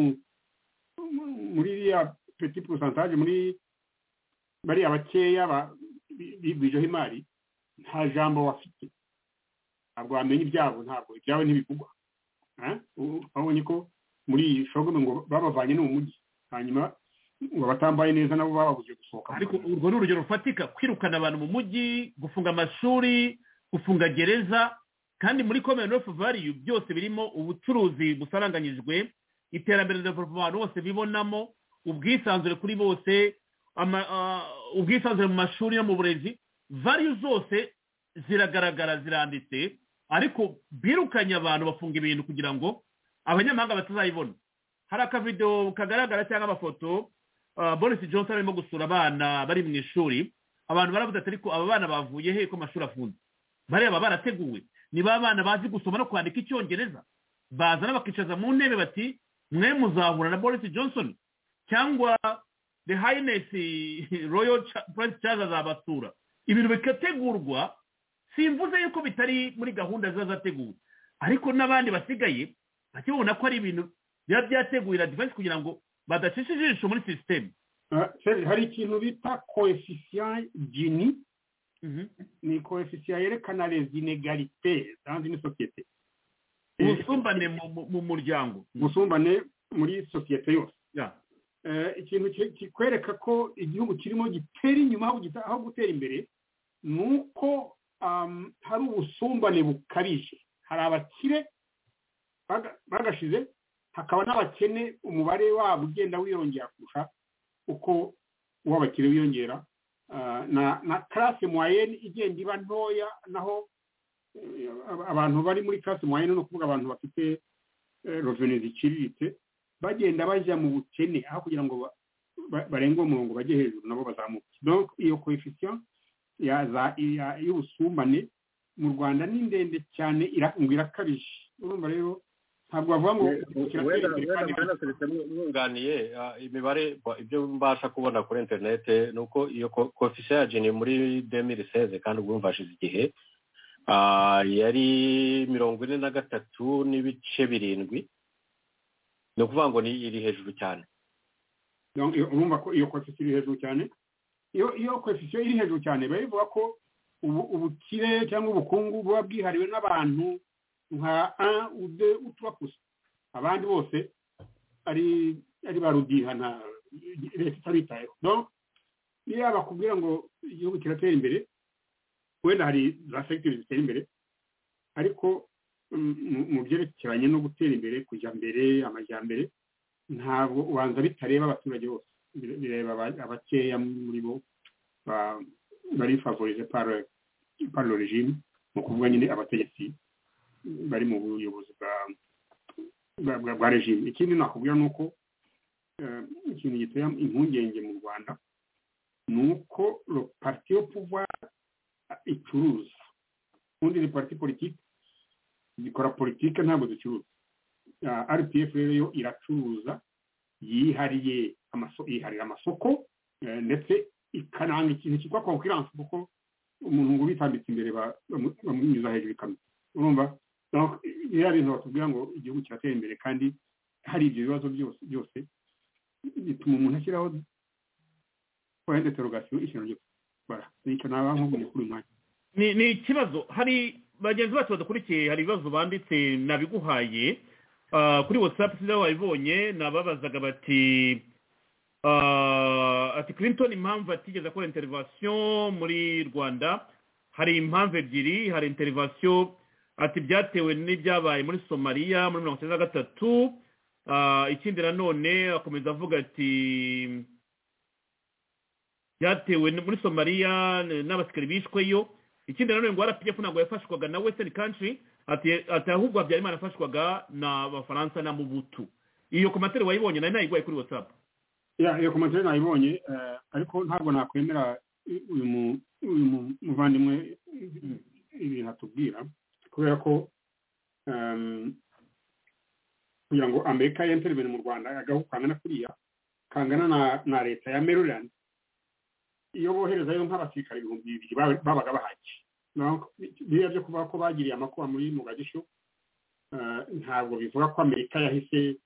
mu- muri iriya peti porosantaje muri bariya bakeya ba- bi- bigwijeho imari nta jambo bafite ntabwo bamenya ibyabo ntabwo ibyabo ntibivugwa Ah, u- babonye ko muri iyi shogome ngo babavanye no mu mujyi hanyuma ngo abatambaye neza nabo bababuze gusohoka mu ariko kazi. urwo ni urugero rufatika kwirukana abantu mu mujyi gufunga amashuri gufunga gereza kandi muri komere nofu valiyu byose birimo ubucuruzi busaranganyijwe iterambere na development abantu bose bibonamo ubwisanzure kuri bose ama- ah, ubwisanzure mu mashuri no mu burezi valiyu zose ziragaragara ziranditse ariko birukanye abantu bafunga ibintu kugira ngo abanyamahanga batazayibona hari akavidewo kagaragara cyangwa amafoto ah, boris johnson arimo gusura abana bari mu ishuri abantu baravuze ati ariko aba bana bavuye he ko amashuri afunze bareba barateguwe ni ba bana bazi gusoma no kwandika icyongereza bazana bakicaza mu ntebe bati mwe muzahura na boris johnson cyangwa the highness royal Cha- prince charles azabasura ibintu bigategurwa simvuze yuko bitari muri gahunda ziba zateguwe ariko n'abandi basigaye bakibona ko ari ibintu biba byateguye na defense kugira ngo badacisha ijisho muri sisiteme Ah, Serge, hari ikintu bita koefisiyen gini ni koefisiyen yerekana les inégalités dans une société ubusumbane mu- mu- mu muryango ubusumbane muri sosiyete yose Ya. Eh, ikintu ki- kikwereka ko igihugu kirimo gitera inyuma aho gita- aho gutera imbere ni uko am, hari ubusumbane bukabije hari abakire baga- bagashize hakaba n'abakene umubare wabo ugenda wiyongera kurusha uko uw'abakire wiyongera Ah, na na karase mwayeni igenda iba ntoya naho eh, ab- abantu bari muri karase mwayeni ni ukuvuga abantu bafite roveni ziciriritse bagenda bajya mu bukene aho kugira ngo ba- ba- barenge umurongo bajye hejuru nabo bazamuke donc iyo koefisiyen ya za- ya- y'ubusumbane mu rwanda ni ndende cyane ira- ngo irakabije urumva rero ntabwo bavuga ngo kiratera wenda imbere kandi wenda mbona serivisi mwunganiye ah, imibare ba- ibyo mbasha kubona kuri interinete ni uko iyo ko- koefisiye ya jini muri demiri seze kandi ubwo mvashize igihe ah, yari mirongo ine na gatatu n'ibice birindwi ni ukuvuga ngo ni iri hejuru cyane Donc, iyo- urumva ko iyo koefisiye iri hejuru cyane iyo iyo koefisiye iri hejuru cyane biba bivuga ko ubu- ubukire cyangwa ubukungu buba bwihariwe n'abantu nka un ou deux ou trois pour cent. abandi bose ari ari ba rudihana leta itabitayeho donc iyo bakubwira ngo igihugu kiratera imbere wenda hari za segiteri zitera imbere ariko mm, mu- mu byerekeranye no gutera imbere kujya mbere amajyambere ntabwo ubanza bitareba abaturage bose Bire- bireba aba- abakeya muri bo ba- bari favorize par- par le regime ni ukuvuga nyine abategetsi bari mu buyobozi bwa- bwa- bwa bwa regime ikindi nakubwira ni uko eh, ikintu gitera impungenge mu rwanda ni uko le parti yo pouvoir icuruza ubundi ni parti politiki zikora politiki ntabwo zicuruza Ah, rpf rero yo iracuruza yihariye amaso- yiharira amasoko eh, ndetse ikananga ikintu cyitwa konkurence kuko umuntu ngo ubitambitse imbere ba- bamu- bamunyuza hejuru ikamyo urumva donc biriya bintu batubwira ngo igihugu kiratera imbere kandi hari ibyo bibazo byose byose bituma umuntu ashyiraho point d'interrogation ikintu ryo gukora nicyo naba nkubwiye kuri uyu mwanya ni ni ikibazo hari bagenzi bacu badakurikiye hari ibibazo banditse nabiguhaye Ah, kuri watsapu sinzi aho wabibonye nababazaga bati ah, ati clinton impamvu atigeze akora interivasiyo muri rwanda hari impamvu ebyiri hari interivasiyo ati byatewe n'ibyabaye muri somaliya muri mirongo icyenda na gatatu Ah, ikindi nanone akomeza avuga ati byatewe n- muri somaliya n- n'abasirikare bishweyo ikindi nanone ngo rpf ntabwo yafashwaga na western country ati ati ahubwo habyarimana afashwaga na bafaransa na mubutu iyo komateri wayibonye nari nayiguhaye kuri whatsapp ya iyo komantere nayibonye eh, ariko ntabwo nakwemera uyu mu- uyu mu- muvandimwe ibintu atubwira kubera ko ehm, kugira ngo amerika yentere ibintu mu rwanda agahu kangana kuriya kangana na na leta ya maryland iyo boherezayo nk'abasirikare ibihumbi bibiri baba- babaga bahaki Naho biriya byo kuvuga ko bagiriye amakuba muri mugagisho eh, ntabwo bivuga ko amerika yahise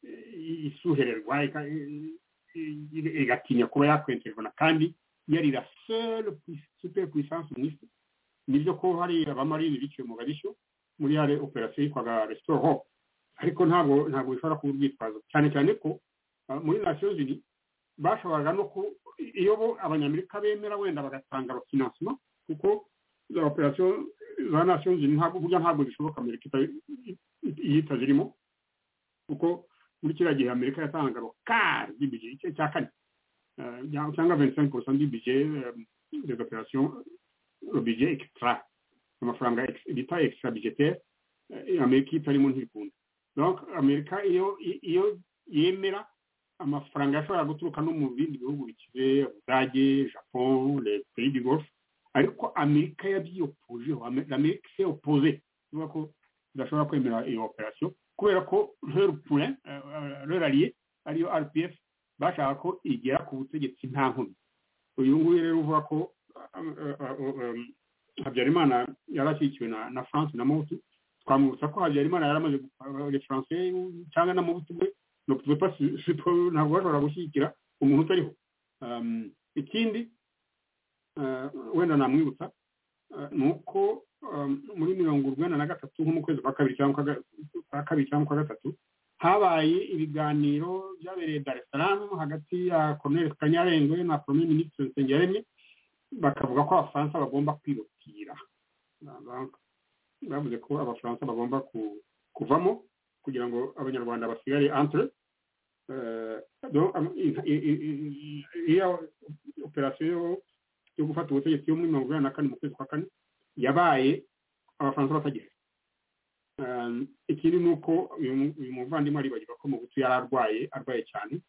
eh, isuhererwa ika- i- i- igatinya kuba yakwentererana kandi yari la seule pui- super puissance mu isi nibyo ko hari abamarine biciwe mu gabishyo muri yare operasiyo yitwaga restore hope ariko ntabwo ntabwo bishobora kuba urwitwazo cyane cyane ko ah, muri nation zini bashoboraga no ku iyo bo abanyamerika bemera wenda bagatanga abafinansima kuko za operasiyo za nation zini ntabwo burya ntabwo zishoboka amerika ita- iyo itazirimo kuko muri kiriya gihe amerika yatangaga rokari y'ibije igice cya kane Eh, cyangwa 25% y'ibije des opérations budget extra amafaranga ex- bita extra budgetaire eh, amerika itarimo ntikunda donc amerika iyo i- iyo yemera amafaranga yashobora guturuka no mu bindi bihugu bikize ubudage japon les pays du golfe ariko amerika yabyiyopojeho Ame- amerika se opposé ivuga ko idashobora kwemera iyo operation kubera ko leur point eh, eh, leur allié ariyo rpf bashaka ko igera ku butegetsi nta nkomyi uyu nguyu rero uvuga ko um, uh, uh, um, habyarimana yarashyigikiwe na na france na muti twamwibutsa ko habyarimana yari amaze gu- le français cyangwa na muti we no pouvait pas su- suppo- ntabwo bashobora gushyigikira umuntu utariho Um, ikindi uh, wenda namwibutsa uh, ni uko um, muri mirongo urwenda na gatatu nko mu kwezi kwa kabiri cyangwa kwa ga- kwa kabiri cyangwa kwa gatatu habaye ibiganiro byabereye dar es salaam hagati ya colonel kanyarengwe na premier ministre nsengiyaremye bakavuga ko abafaransa bagomba kwibukira bavuze ko abafaransa bagomba ku- kuvamo kugira ngo abanyarwanda basigare entre Eh, donc, am- i- i- i- i- iyo operasiyo yo- yo gufata ubutegetsi yo muri mirongo inani na kane mu kwezi kwa kane yabaye abafaransa batagihari Um, ikindi ni uko uyu mu- uyu muvandimwe aribagirwa ko mu butu yari arwaye arwaye cyane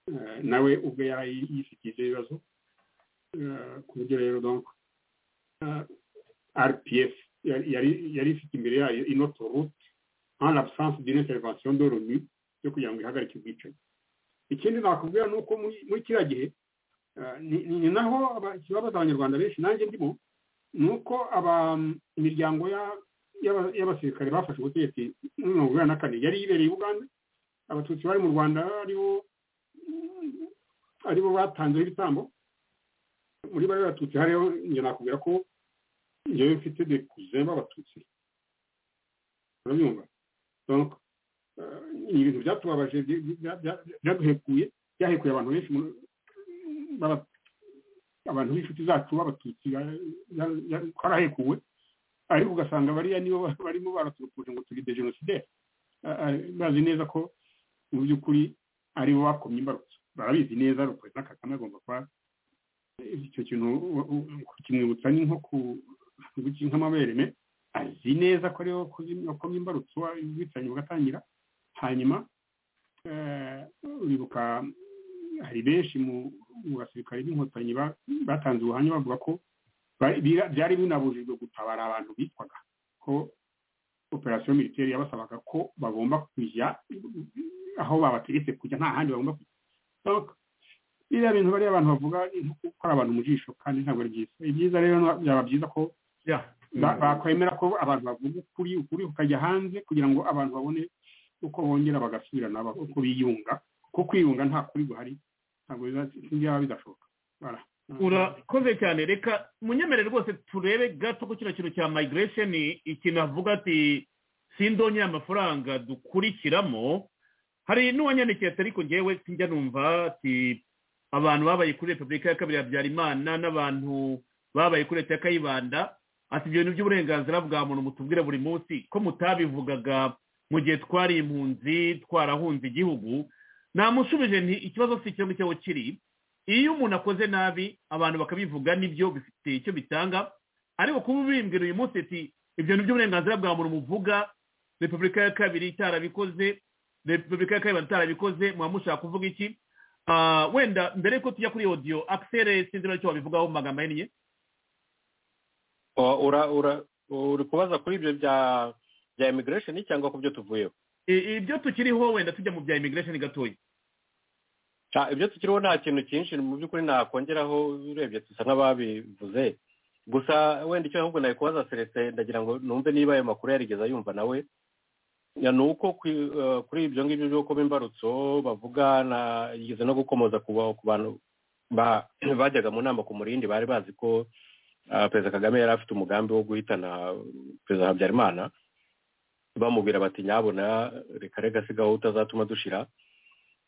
Eh, nawe ubwe yari yifitiye ibibazo eh, ku buryo rero donc eh, rpf yari- yari- yari ifite imbere yayo inoto route en l'absence d'une intervention de l'onu yo kugira ngo ihagarike ubwicanyi ikindi nakubwira ni uko muri muri kiriya gihe eh, ni ni naho aba- ikibabaza abanyarwanda benshi nanjye ndimo ni uko aba- imiryango ya- y'aba- y'abasirikare bafashe ubutegetsi muri mirongo inani na kane yari yibereye i buganda abatutsi bari mu rwanda aribo aribo batanzeho ibitambo muri bari batutsi hariho njye nakubwira ko njyewe mfite de kuze b'abatutsi urabyumva donc eh, ni ibintu byatubabaje bya- bya- bya- byaduhekuye byahekuye abantu benshi mu- b'aba- abantu b'inshuti zacu b'abatutsi ba- ya- ya- twarahekuwe ariko ugasanga bariya nibo ba- barimo baraturupuje ngo turi dejenosideri bazi neza ko mu by'ukuri aribo bakomye imbarutso barabizi neza perezida kagame agomba kuba icyo kintu u- u- kimwibutsa ni nko ku guki nk'amabere me azi neza ko ariwe wakoze- wakomye imbarutso ubwicanyi bugatangira hanyuma eh, uribuka hari benshi mu mu basirikare b'inkotanyi ba- batanze ubuhamya bavuga ko bari- bira- byari binabujijwe gutabara abantu bitwaga ko operasiyo militeri yabasabaga ko bagomba kujya aho babategetse kujya nta handi bagomba kujya Donc, biriya bintu bariya abantu bavuga ni nko gukora abantu mu jisho kandi ntabwo ari byiza ni byiza rero na- byaba byiza ko Yeah. ba- bakwemera ko abantu bavuga ukuri ukuri kukajya hanze kugira ngo abantu babone uko bongera bagasubirana ba- uko biyunga kuko kwiyunga nta kuri guhari ntabwo biza- byaba bidashoboka Voilà. urakoze cyane reka munyemere rwose turebe gato ku kino kintu cya migration ikintu avuga ati sindonye amafaranga dukurikiramo hari n'uwanyandikiye ati ariko ngewe sinjya numva ati abantu babaye kuri repubulika ya kabiri ya habyarimana n'abantu babaye kuri leta ya kayibanda ati ibyo bintu by'uburenganzira bwa muntu mutubwire buri munsi ko mutabivugaga mu gihe twari impunzi twarahunze igihugu namushubije nti ikibazo si icyo ngicyo kiri iyo umuntu akoze nabi abantu bakabivuga nibyo bifite icyo bitanga ariko kuba ubimbwira uyu munsi ati ibyo ni by'uburenganzira bwa muntu muvuga repubulika ya kabiri itarabikoze repubulika ya kabiri itarabikoze muba mushaka kuvuga iki Ah, wenda mbere yuko tujya kuri audio akisere sinzi n'icyo wabivugaho mu magambo ahinnye O- ura- ura- uri kubaza kuri ibyo bya bya immigration cyangwa ku byo tuvuyeho I- ibyo tukiriho wenda tujya mu bya immigration gatoya Ah, ibyo tukiriho nta kintu cyinshi mu by'ukuri nakongeraho urebye dusa nk'ababivuze gusa wenda icyo ahubwo nayikubaza selestin ndagira ngo numve niba ayo makuru yarigeze yumva nawe Ya, ni uko kwi- eh, kuri ibyo ngibyo byo kuba imbarutso bavuga na yigeze no gukomoza ku ba- ku bantu ba- bajyaga mu nama ku murindi bari bazi ko ah, perezida kagame yari afite umugambi wo guhitana perezida habyarimana bamubwira bati nyabona reka rega sigaho utazatuma dushira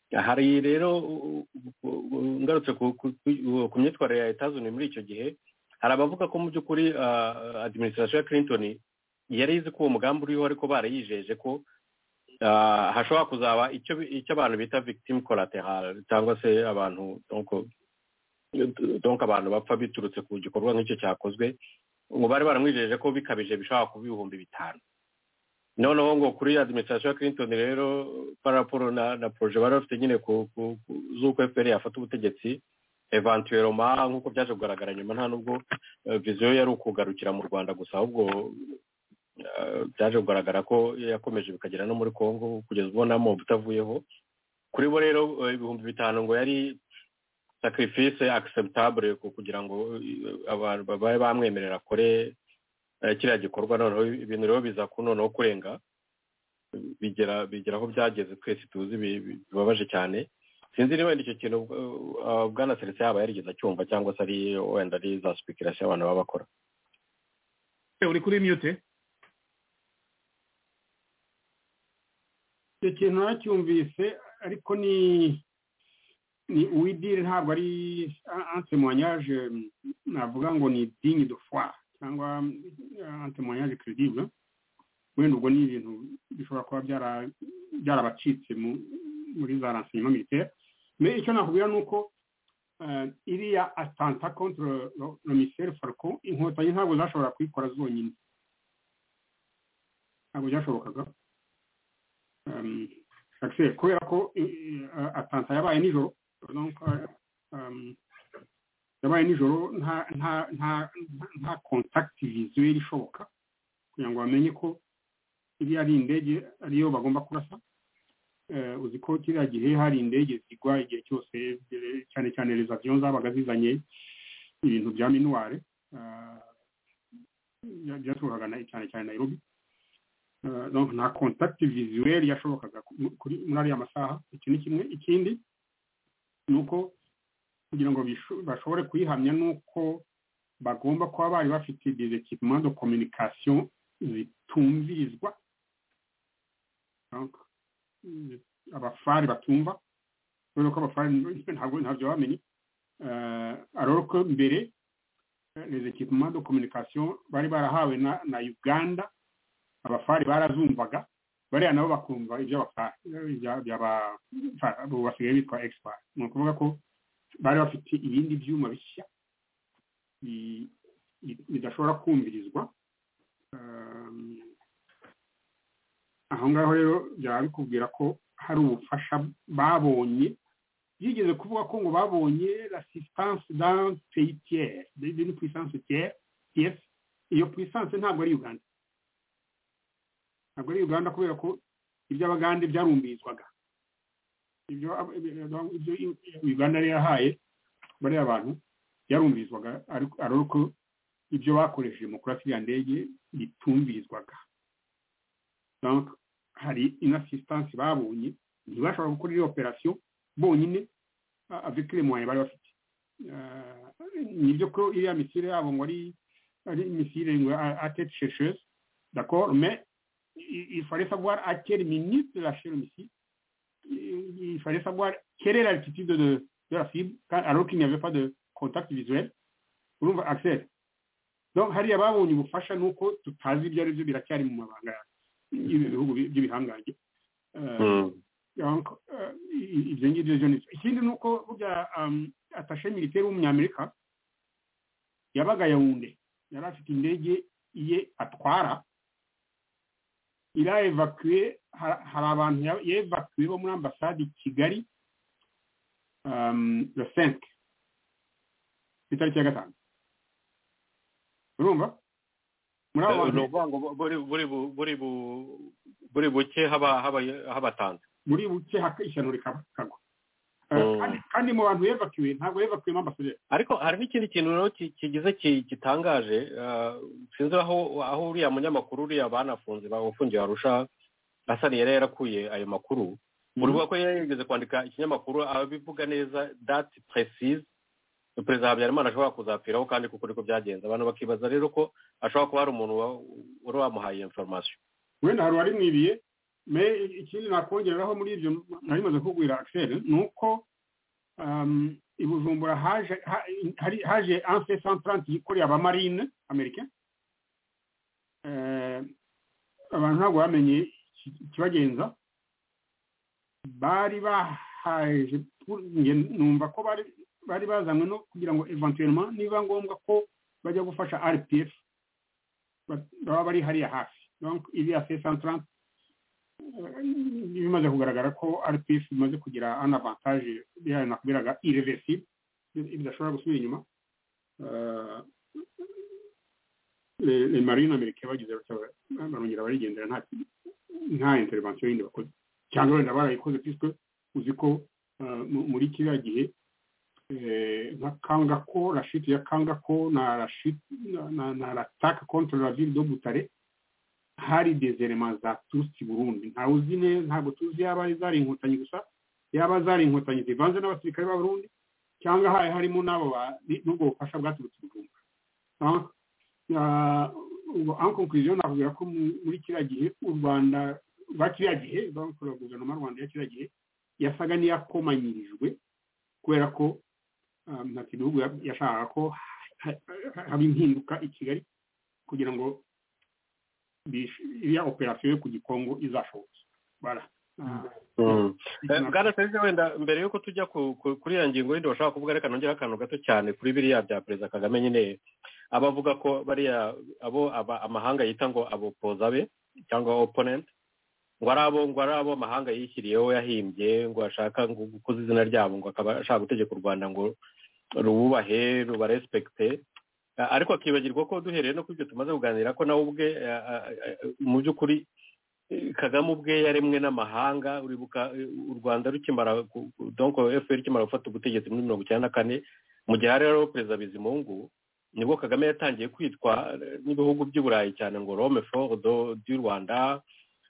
hari rero u- u- u- ngarutse ku ku- ku- ku myitwarire ya etazuni muri icyo gihe hari abavuga ko mu by'ukuri ah, administration ya clinton yari izi ko uwo mugambi uriho ariko barayijeje ko ah, hashobora kuzaba icyo bi- icyo abantu bita victim collateral cyangwa se abantu donc donc abantu bapfa biturutse ku gikorwa nk'icyo cyakozwe ngo bari baramwijeje ko bikabije bishobora kuba ibihumbi bitanu noneho ngo kuri administration ya clinton rero paraporo na na proje bari bafite nyine ku ku- ku- z'uko fpr yafata ubutegetsi eventuellement nk'uko byaje kugaragara nyuma nta nubwo eh, viziyo yari ukugarukira mu rwanda gusa ahubwo eh, byaje kugaragara ko yakomeje bikagera no muri congo kugeza ubona mobu utavuyeho kuri bo rero eh, ibihumbi bitanu ngo yari sacrifice acceptable ku- kugira ngo eh, abantu babe bamwemerera akore eh, kiriya gikorwa noneho ibintu rero biza ku noneho kurenga bigera bigera aho byageze twese tuzi bi- bi- bibabaje cyane sinzi niba wenda icyo kintu uh, uh, bwana seretse yaba yarigeze acyumva cyangwa se ari wenda ari za sipikirasi abantu baba bakora uri kuri mute icyo kintu nacyumvise ariko ni ni uwidiri ntabwo ari antemonyage navuga ngo ni dingi do foire cyangwa antemonyage credible wenda ubwo ni ibintu bishobora kuba byara- byarabacitse mu- muri za renseignement militaire mais icyo nakubwira ni uko eh, iriya atanta contre le- le missile falcon inkotanyi ntabwo zashobora kuyikora zonyine ntabwo byashobokaga um, accès kubera ko i- i- a- atanta yabaye nijoro donc uh, um, yabaye nijoro nta nta nta nta- nta contact visuel ishoboka kugira ngo bamenye ko iriya ari indege ariyo bagomba kurasa Eh, uzi ko kiriya gihe hari indege zigwa igihe cyose eh, cyane cyane les avions zabaga zizanye ibintu bya minuware ah, bya- byaturukaga na- cyane cyane nairobi Uh, donc nta contact visuel yashobokaga ku- mu- kuri muri ariya masaha iki ni kimwe ikindi ni uko kugira ngo bisho- bashobore kuyihamya ni uko bagomba kuba bari bafite des équipements de communication zitumvirizwa donc mm, abafari batumva kubera ko abafari ntabwo ntabyo bamenye Eh, alors que mbere eh, les équipements de communication bari barahawe na na uganda abafari barazumvaga bariya nabo bakumva iby'abafari ibya- by'aba- fa- abo basigaye bitwa expert ni ukuvuga ko bari bafite ibindi byuma bishya bi- bi- bidashobora kumvirizwa Um, aho ngaho rero byaba bikubwira ko hari ubufasha babonye byigeze kuvuga ko ngo babonye l'assistance d'un pays tiers d'une puissance tiers tiers iyo puissance ntabwo ari uganda ntabwo ari uganda kubera ko iby'abagande byarumbirizwaga ibyo ibyo uganda yari yahaye bariya bantu byarumbirizwaga ariko ariko ibyo bakoresheje mu kurasa iriya ndege bitumbirizwaga donc hari inasisitansi babonye ntibashobora gukora iyo operasiyo bonyine a- avec les moyens bari bafite Ah, nibyo ko iriya misire yabo ngo ari ari misire ngo atete chercheuse d'accord mais il il fallait savoir à quelle minute lâcher le missile. Il il fallait savoir quelle est l'altitude de, de la cible quand- alors qu'il n'y avait pas de contact visuel. Urumva Axel. Donc hariya babonye ubufasha ni uko tutazi ibyo ari byo biracyari mu mabanga y'ibihugu bi- by'ibihangange. Eh, donc eh, i- ibyo ngibyo byo nibyo ikindi ni uko burya um, atashe militaire w'umunyamerika yabaga yawunde yari afite indege iye atwara irayevakuwe hari abantu yevakuwe bo muri ambasade i kigali um, the cinq ku itariki ya gatanu urumva muri abo bantu ni ukuvuga ngo bu- buri buri bu- buri bu- buri buke haba haba habatanze muri buke haka- ishyano rikagwa Eh, Mm. kandi- kandi mu bantu bevakiwe ntabwo bevakiwemo ambasaderi ariko hari n'ikindi kintu rero ki- kigize ki- gitangaje ah, sinzi aho aho uriya munyamakuru uriya banafunze bafungiye arusha asani yari yarakuye ayo makuru urubuga ko yari yarigeze kwandika ikinyamakuru abivuga neza dati precise perezida habyarimana ashobora kuzapfiraho kandi kuko niko byagenze abantu bakibaza rero ko ashobora kuba hari umuntu wa- wari wamuhaye inforomasiyo wenda hari uwari mwibiye me ikindi nakongeraho muri ibyo nari maze kugwira akiseri ni uko um, i bujumbura haje ha- hari- haje anse santaranti yikoreye abamarine amerika Eh, abantu ntabwo bamenye iki- ikibagenza bari bahaje pu- nge numva ko bari bari bazanywe no kugira ngo eventuellement niba ngombwa ko bajya gufasha rpf ba- baba bari hariya hafi donc iriya se santarante bimaze kugaragara ko rpf bimaze kugira an avantage biriya nakubwiraga irreversible bi- bidashobora gusubira inyuma Eh, le le marine amerika bagize batya ba- barongera barigendera nta nta intervention yindi bakoze cyangwa wenda barayikoze puisque uzi ko eh, mu- muri kiriya gihe eh, nka kangako rashiti ya kangako na rashiti na- na na rataka contre la ville de butare hari des elements za tutsi burundi ntawe uzi neza ntabwo tuzi yaba zari inkotanyi gusa yaba zari inkotanyi zivanze n'abasirikare b'abarundi cyangwa hari harimo n'abo ba- ni- n'ubwo bufasha bwaturutse bujumbura Ah, ah, ubwo en conclusion nakubwira ko mu- muri kiriya gihe u rwanda rwa kiriya gihe donc la guverinoma rwanda ya kiriya gihe yasaga n'iyakomanyirijwe kubera ko ah, ntacyo ibihugu ya- yashakaga ko ha- ha- haba impinduka i kigali kugira ngo bish- iriya operasiyo yo ku gikongo izashoboke bara Ah, Eh, bwana perezida wenda mbere yuko tujya ku- ku- kuri iyo ngingo yindi washaka kuvuga reka nongera akantu gato cyane kuri biriya bya perezida kagame nyine abavuga ko bariya abo aba- amahanga yita ngo abopoza be cyangwa opponent ngo ari abo ngo ari abo amahanga yishyiriyeho yahimbye ngo ashaka ngo gukuza izina ryabo ngo akaba ashaka gutegeka u rwanda ngo rububahe rubarespekite Eh, ariko akibagirwa ko duhereye no kuri ibyo tumaze kuganira ko nawe ubwe eh, eh, eh, mu by'ukuri kagame ubwe yaremwe n'amahanga uribuka eh, u rwanda rukimara ku- ku- donc fpr ikimara gufata ubutegetsi muri mirongo icyenda na kane mu gihe hari hariho perezida bizimungu nibwo kagame yatangiye kwitwa eh, n'ibihugu by'i burayi cyane ngo rome for do- du rwanda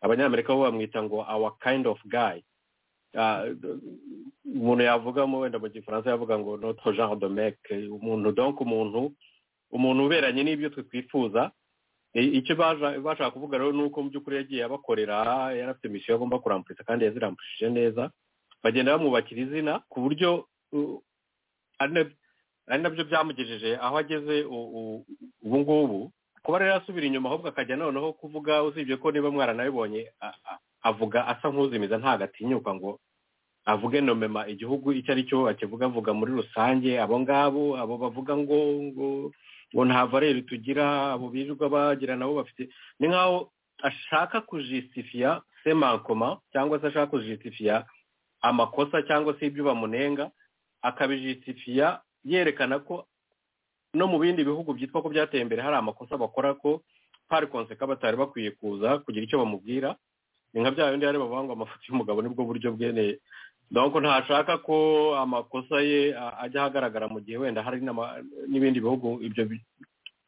abanyamerika bo bamwita ngo our kind of guy Ah, umuntu yavugamo wenda mu gifaransa yavuga ngo notre genre de mec umuntu donc umuntu umuntu uberanye n'ibyo twe twifuza I- icyo baja- bashaka kuvuga rero ni uko mu by'ukuri yagiye abakorera yari afite misiyo agomba kuramburisa kandi yazirampurishije neza bagenda bamwubakira izina ku buryo uh, ari na- ari nabyo byamugejeje aho ageze u- u- ubu ngubu kuba rero yasubira inyuma ahubwo akajya noneho kuvuga usibye ko niba mwaranabibonye a- a- avuga asa nk'uzimiza ntagatinyuka ngo avuge nomema igihugu icyo ari cyo akivuga avuga muri rusange abo ngabo abo bavuga ngo ngo ngo nta valere tugira abo birirwa bagira nabo bafite ni nk'aho ashaka kujisitifiya semankoma cyangwa se ashaka kujisitifiya amakosa cyangwa se ibyo bamunenga akabijisitifiya yerekana ko no mu bindi bihugu byitwa ko byateye imbere hari amakosa bakora ko pari konseka batari bakwiye kuza kugira icyo bamubwira ni nka bya bindi bari bavuga ngo amafoto y'umugabo nibwo buryo bweneye donc ntashaka ko amakosa ye a- ajya ahagaragara mu gihe wenda hari n'ama- n'ibindi bihugu ibyo bi-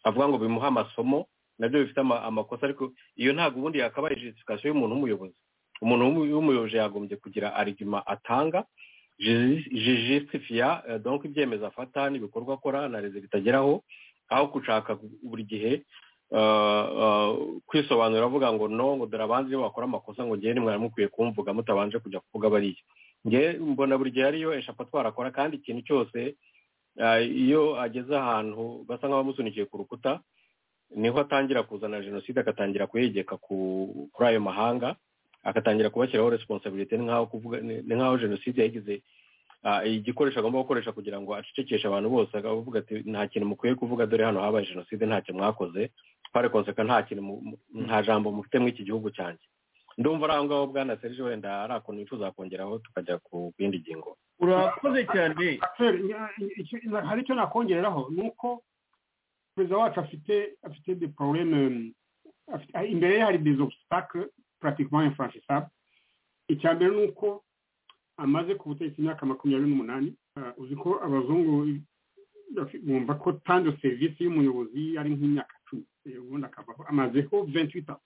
avuga ngo bimuha amasomo nabyo bifite ama- amakosa ariko iyo ntabwo ubundi yakabaye justification y'umuntu w'umuyobozi umuntu w'umu- w'umuyobozi yagombye kugira arigima atanga jijisitifiya donc ibyemezo afata n'ibikorwa akora na rezo bitageraho aho gushaka buri gihe eh, eh, kwisobanura avuga ngo no ngo dore abandi iyo bakora amakosa ngo ngewe nimwari mukwiye kumvuga mutabanje kujya kuvuga bariya ngewe mbona buri gihe ariyo eshatu twarakora kandi ikintu cyose eh, iyo ageze ahantu basa nk'abamusunikiye ku rukuta niho atangira kuzana jenoside agatangira kuyegeka ku- kuri ayo mahanga agatangira kubashyiraho resiponsabilite ni nk'aho kuvuga ni ni nk'aho jenoside yagize igikoresho agomba gukoresha kugira ngo acecekeshe abantu bose akavuga ati nta kintu mukwiye kuvuga dore hano habaye jenoside ntacyo mwakoze pare konseka nta kintu mu- mu- nta jambo mufite muri iki gihugu cyanjye ndumva ari aho ngaho bwana serge wenda ari akuntu wifuza kongeraho tukajya ku yindi ngingo urakoze cyane Raphael, nya- icyo- na- hari icyo nakongereraho ni uko perezida wacu afite afite de porobuleme imbere ye hari des obstacles pratiquement infranchissables icya mbere ni uko amaze ku butegetsi imyaka makumyabiri n'umunani Ah, uzi ko abazungu bafi- bumva ko tanze serivisi y'umuyobozi ari nk'imyaka cumi Eh, ubundi akavaho amazeho 28 ans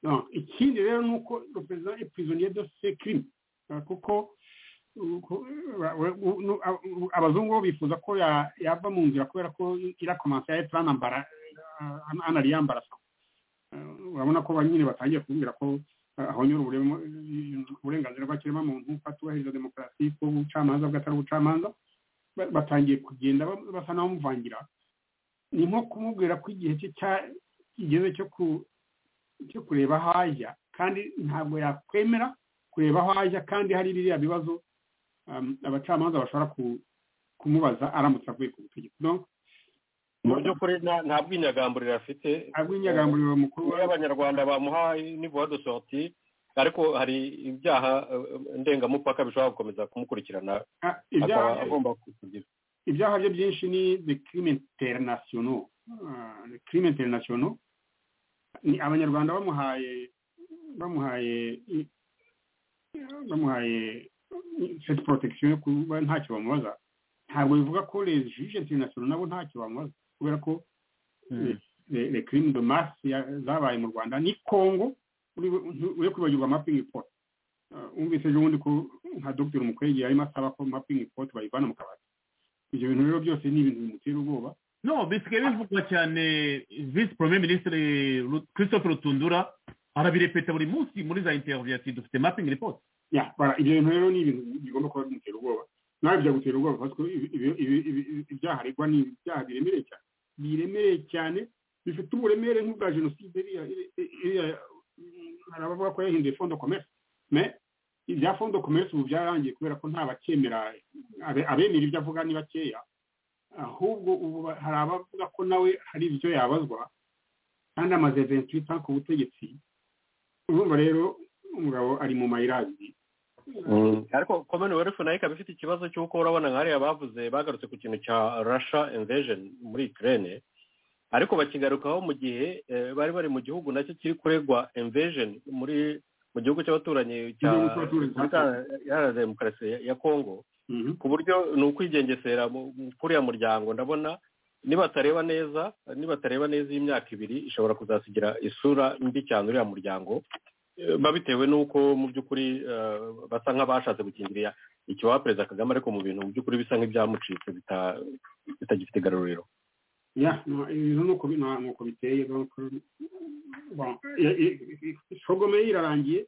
Non, ikindi rero ni uko le perezida est prisonnier de ses crimes Ah, kuko uko- wa- wa- u- nu- a- u- abazungu bo bifuza ko ya- yava mu nzira kubera ko irakomansa ya etarana mbara anariyambara urabona ko ba nyine batangiye kumbwira ko ah, ahonyora uburemo- uburenganzira bw'ikiremwamuntu ko atubahiriza demokarasi ko ubucamanza bwe atari ubucamanza ba- batangiye kugenda ba- basa n'abamuvangira ni nko kumubwira ko igihe cye cya- kigeze cyo ku- cyo kureba aho ajya kandi ntabwo yakwemera kureba aho ajya kandi hari biriya bibazo um, abacamanza bashobora ku- kumubaza aramutse avuye ku butegetsi donc mu by'ukuri nta nta bwinyagamburiro afite abw'inyagamburiro mukuru iyo wa- abanyarwanda bamuhaye nivuwa de sorti ariko hari ibyaha eh, ndengamupaka bishobora gukomeza kumukurikirana ah, akaba ibyaha agomba kugira ibyaha bye byinshi ni de crime internationaux Ah, de crime internationaux ni abanyarwanda bamuhaye bamuhaye i- bamuhaye i- cette protection yo kuba ntacyo bamubaza ntabwo bivuga ko les juges internationaux nabo ntacyo bamubaza kubera ko les les crimes de masse ya- zabaye mu rwanda ni congo uri- uri kwibagirwa mapping report Ah, wumvise ejo bundi ko nka dogiteri umukwege yarimo asaba ko mapping report bayivana mu kabati ibyo bintu rero byose ni ibintu bimutera ubwoba no bisigaye bivugwa cyane visi porome minisitiri Ru- christophe rutundura arabirepeta buri munsi muri za interiviyu ati dufite mapingi ripoti Ya, bara, ibyo bintu rero ni ibintu bigomba kuba bimutera ubwoba nawe byagutera ubwoba parce que ibi- ibi- ibi- ibi- ibyaha aregwa ni ibyaha biremereye cyane biremereye cyane bifite uburemere nk'ubwa jenoside iriya iri- iriya- hari abavuga ko yahinduye fondo commerce mais ibya fondo commerce ubu byararangiye kubera ko nta bacyemera abe- abemera ibyo avuga ni bakeya ahubwo ubu ba- hari abavuga ko nawe hari ibyo yabazwa kandi amaze 28 ans ku butegetsi urumva rero umugabo ari mu mayirazi ariko commonwealth nayo ikaba ifite ikibazo cy'uko urabona nka hariya bavuze bagarutse ku kintu cya russia invasion muri ukraine ariko bakigarukaho mu gihe eh, bari bari mu gihugu nacyo kiri kuregwa invasion muri mu gihugu cy'abaturanyi cya Igihugu cy'abaturanyi cya Congo. iharanira demokarasi ya- ya congo Mhm. ku buryo ni ukwigengesera mu- mu- kuri uriya muryango ndabona nibatareba neza nibatareba neza iyi myaka ibiri ishobora kuzasigira isura mbi cyane uriya muryango Eh, ba bitewe n'uko mu by'ukuri eh, basa nk'abashatse gukingirira ikibaha perezida kagame ariko mu bintu mu by'ukuri bisa nk'ibyamucitse bita- bitagifite igaruriro ya no, izo nuko bi- na- nuko biteye donc, bon, i- i- i- shogome ye irarangiye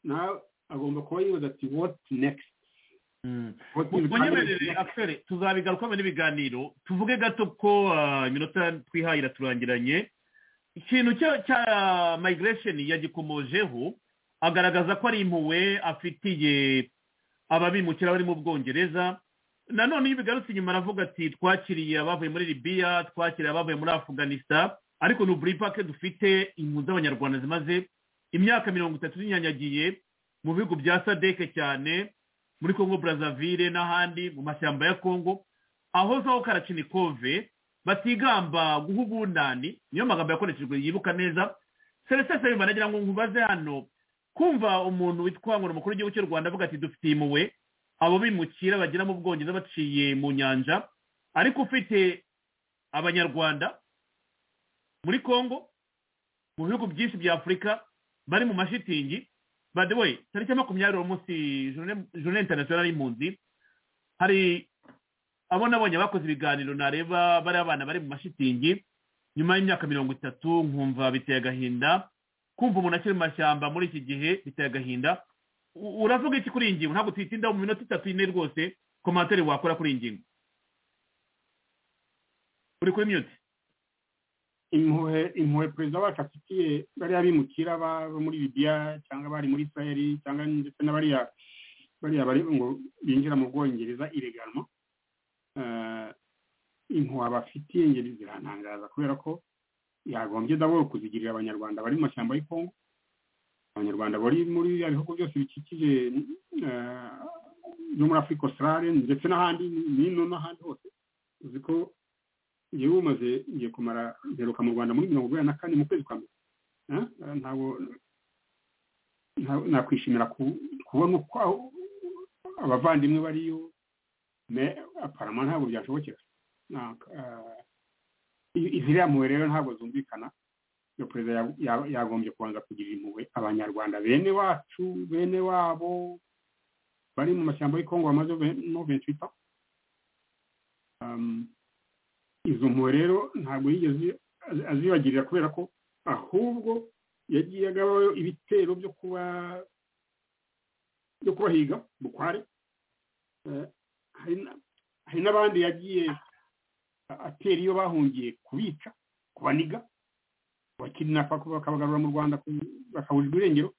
nawe agomba kuba yibaza ati what next What will come munyemerere next?" akiseri tuzabigarukamo n'ibiganiro tuvuge gato ko ah, iminota twihaye iraturangiranye ikintu cya- cya migration yagikomojeho agaragaza ko ari impuhwe afitiye ababimukira bari mu bwongereza nanone iyo bigarutse inyuma aravuga ati twakiriye abavuye muri libiya twakiriye abavuye muri afuganista ariko ni uburipake dufite impunzi z'abanyarwanda zimaze imyaka mirongo itatu zinyanyagiye mu bihugu bya sadeke cyane muri congo brazzaville n'ahandi mu mashyamba ya congo ahozaho karacinikove batigamba guha ubunani niyo magambo yakoreshejwe yibuka neza celestin nsabimana agira ngo nkubaze hano kumva umuntu witwa ngo ni umukuru w'igihugu cy'u rwanda avuga ati dufitiye impuhwe abo bimukira bagera mu bwongereza baciye mu nyanja ariko ufite abanyarwanda muri congo mu bihugu byinshi bya afurika bari mu mashitingi by the way tariki ya makumyabiri uwo munsi journée internationale y'impunzi hari abo nabonye bakoze ibiganiro nareba bari abana bari mu mashitingi nyuma y'imyaka mirongo itatu nkumva biteye agahinda kumva umuntu akiri mu mashyamba muri iki gihe biteye agahinda U- uravuga iki kuri iyi ngingo ntabwo tuyitindaho mu minota itatu ine rwose komantere wakora kuri iyi ngingo uri kuri mute impuhwe impuhwe perezida wacu afitiye bariya bimukira ba- bo muri libiya cyangwa bari muri isirayeli cyangwa ndetse na bariya bariya bari ngo binjira mu bwongereza ireganwa impuhwe bafitiye ngeri zirantangaza kubera ko yagombye daboro kuzigirira abanyarwanda bari mu mashyamba y'i Congo abanyarwanda bari muri biriya bihugu byose bikikije eh, no muri afurika osirare ndetse n'ahandi n'ino n'ahandi hose uzi ko ngewe umaze ngiye kumara mperuka mu rwanda muri mirongo inani na kane mu kwezi kwa mbere Ah, ntabwo nta- nakwishimira ku- kubona uko aho- abavandimwe bariyo me aparama ntabwo byashobokera Nta- ah, i- iziriya mpuhwe rero ntabwo zumvikana iyo perezida ya- ya- yagombye kubanza kugirira impuhwe abanyarwanda bene wacu bene wabo bari mu mashyamba y'i kongo bamaze ve- no ventwita izo mpuhwe rero ntabwo yigeze azi- azibagirira kubera ko ahubwo yagiye agabayo ibitero byo kuba byo kubahiga bukware Eh, hari na- hari n'abandi yagiye a- atera iyo bahungiye kubica kubaniga abakirinapa bakabagarura mu rwanda ku- bakabujijwe irengero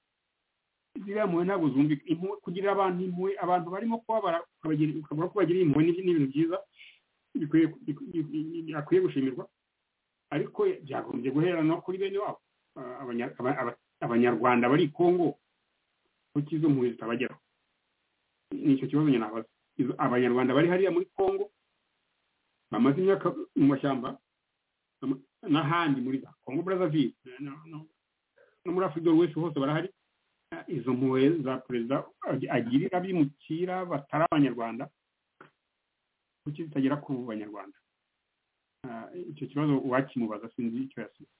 ziriya mpuhwe ntabwo zumvika impuhwe kugira abantu impuhwe abantu barimo kubabara ukabagira- ukavuga ko bagiriye impuhwe ni ni ibintu byiza bikwiye bikwiye gushimirwa ariko byagombye guhera no kuri bene wabo Ah, abanya- aba- aba- abanyarwanda bari i kongo kuko izo mpuhwe zitabageraho ni icyo kibazo nyine nabaza Izo- abanyarwanda bari hariya muri kongo bamaze imyaka mu mashyamba ama- n'ahandi muri za kongo brazzaville no- no- no muri afurika wese hose barahari Ah, izo mpuhwe za perezida ag- agirira abimukira batari abanyarwanda kuki zitagera ku banyarwanda Ah, icyo kibazo uwakimubaza sinzi icyo yasubiza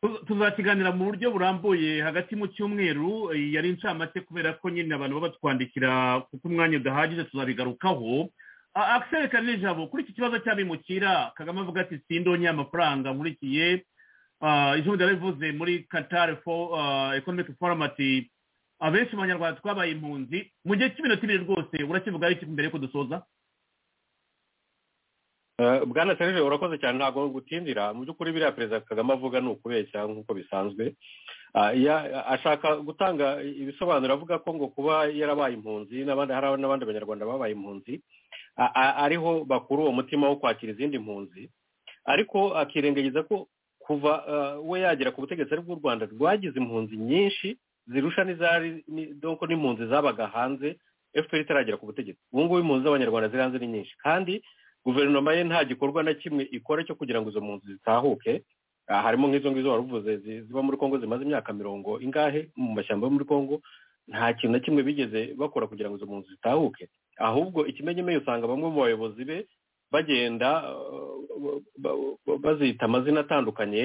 Tu- tuzakiganira mu buryo burambuye hagati mu cyumweru eh, yari incamake kubera ko nyine abantu baba batwandikira kuko umwanya udahagije tuzabigarukaho A- Axel kanijabo kuri iki kibazo cy'abimukira kagame avuga ati sindonye amafaranga nkurikiye Ah, ijambo ryarabivuze muri qatar Fo- ah, economic forum ati abenshi mu banyarwanda twabaye impunzi mu gihe cy'iminota ibiri rwose urakivugaho iki mbere yuko dusoza Eh, bwana serije urakoze cyane ntabwo gutindira mu by'ukuri biriya perezida kagame avuga ni ukubeshya nk'uko bisanzwe Ah, ya- ashaka gutanga ibisobanuro avuga ko ngo kuba yarabaye impunzi n'abandi hari n'abandi banyarwanda babaye impunzi a- a- ariho bakura uwo mutima wo kwakira izindi mpunzi ariko akirengagiza ko kuva ah, we yagera ku butegetsi ari bw'u rwanda rwagize impunzi nyinshi zirusha n'izari ni- donc n'impunzi zabaga hanze fpr itaragera ku butegetsi ubu ngubu impunzi z'abanyarwanda ziri hanze ni nyinshi kandi guverinoma ye nta gikorwa na kimwe ikora cyo kugira ngo izo mpunzi zitahuke Ah, harimo nk'izo ngizo wari uvuze zi- ziba muri kongo zimaze imyaka mirongo ingahe mu mashyamba yo muri kongo nta kintu na kimwe bigeze bakora kugira ngo izo mpunzi zitahuke ahubwo ikimenyemenye usanga bamwe mu bayobozi be bagenda uh, ba- ba- bazita amazina atandukanye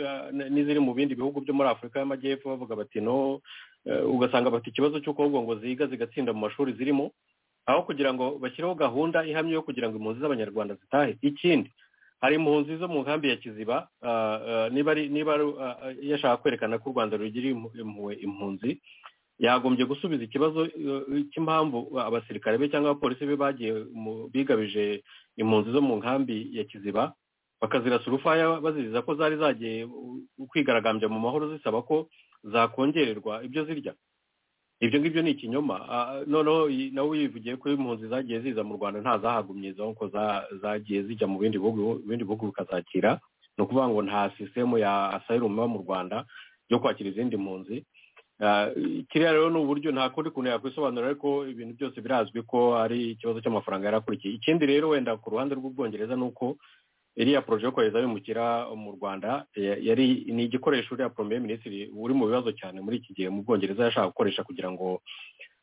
uh, n- n'iziri mu bindi bihugu byo muri afurika y'amajyepfo bavuga bati no eh, ugasanga bafite ikibazo cy'uko ahubwo ngo ziga zigatsinda mu mashuri zirimo aho kugira ngo bashyireho gahunda ihamye yo kugira ngo impunzi z'abanyarwanda zitahe ikindi hari impunzi zo mu nkambi ya kiziba ah, ah, niba ari niba ari, ah, ah, yashaka kwerekana ko u rwanda rugira impu- impuhwe impunzi yagombye gusubiza ikibazo eh, cy'impamvu abasirikare be cyangwa abapolisi be bagiye mu- bigabije impunzi zo mu nkambi ya kiziba bakazirasa urufaya baziriza ko zari zagiye uh, kwigaragambya mu mahoro zisaba ko zakongererwa ibyo zirya ibyo ngibyo ni ikinyoma Ah, noneho iyi- nawe wivugiye ko impunzi zagiye ziza mu rwanda nta zahagumye izo nkuko za- zagiye zijya mu bindi bihugu ibindi bihugu bikazakira ni ukuvuga ngo nta sisitemu ya asayirumu iba mu rwanda yo kwakira izindi mpunzi Ah, kiriya rero ni uburyo nta kundi kuntu yakwisobanura ariko ibintu byose birazwi ko ari ikibazo cy'amafaranga yari akurikiye ikindi rero wenda ku ruhande rw'ubwongereza ni uko iriya poroje yo kohereza abimukira mu rwanda eh, yari ni igikoresho uriya premier minisitiri uri mu bibazo cyane muri iki gihe mu bwongereza yashaka gukoresha kugira ngo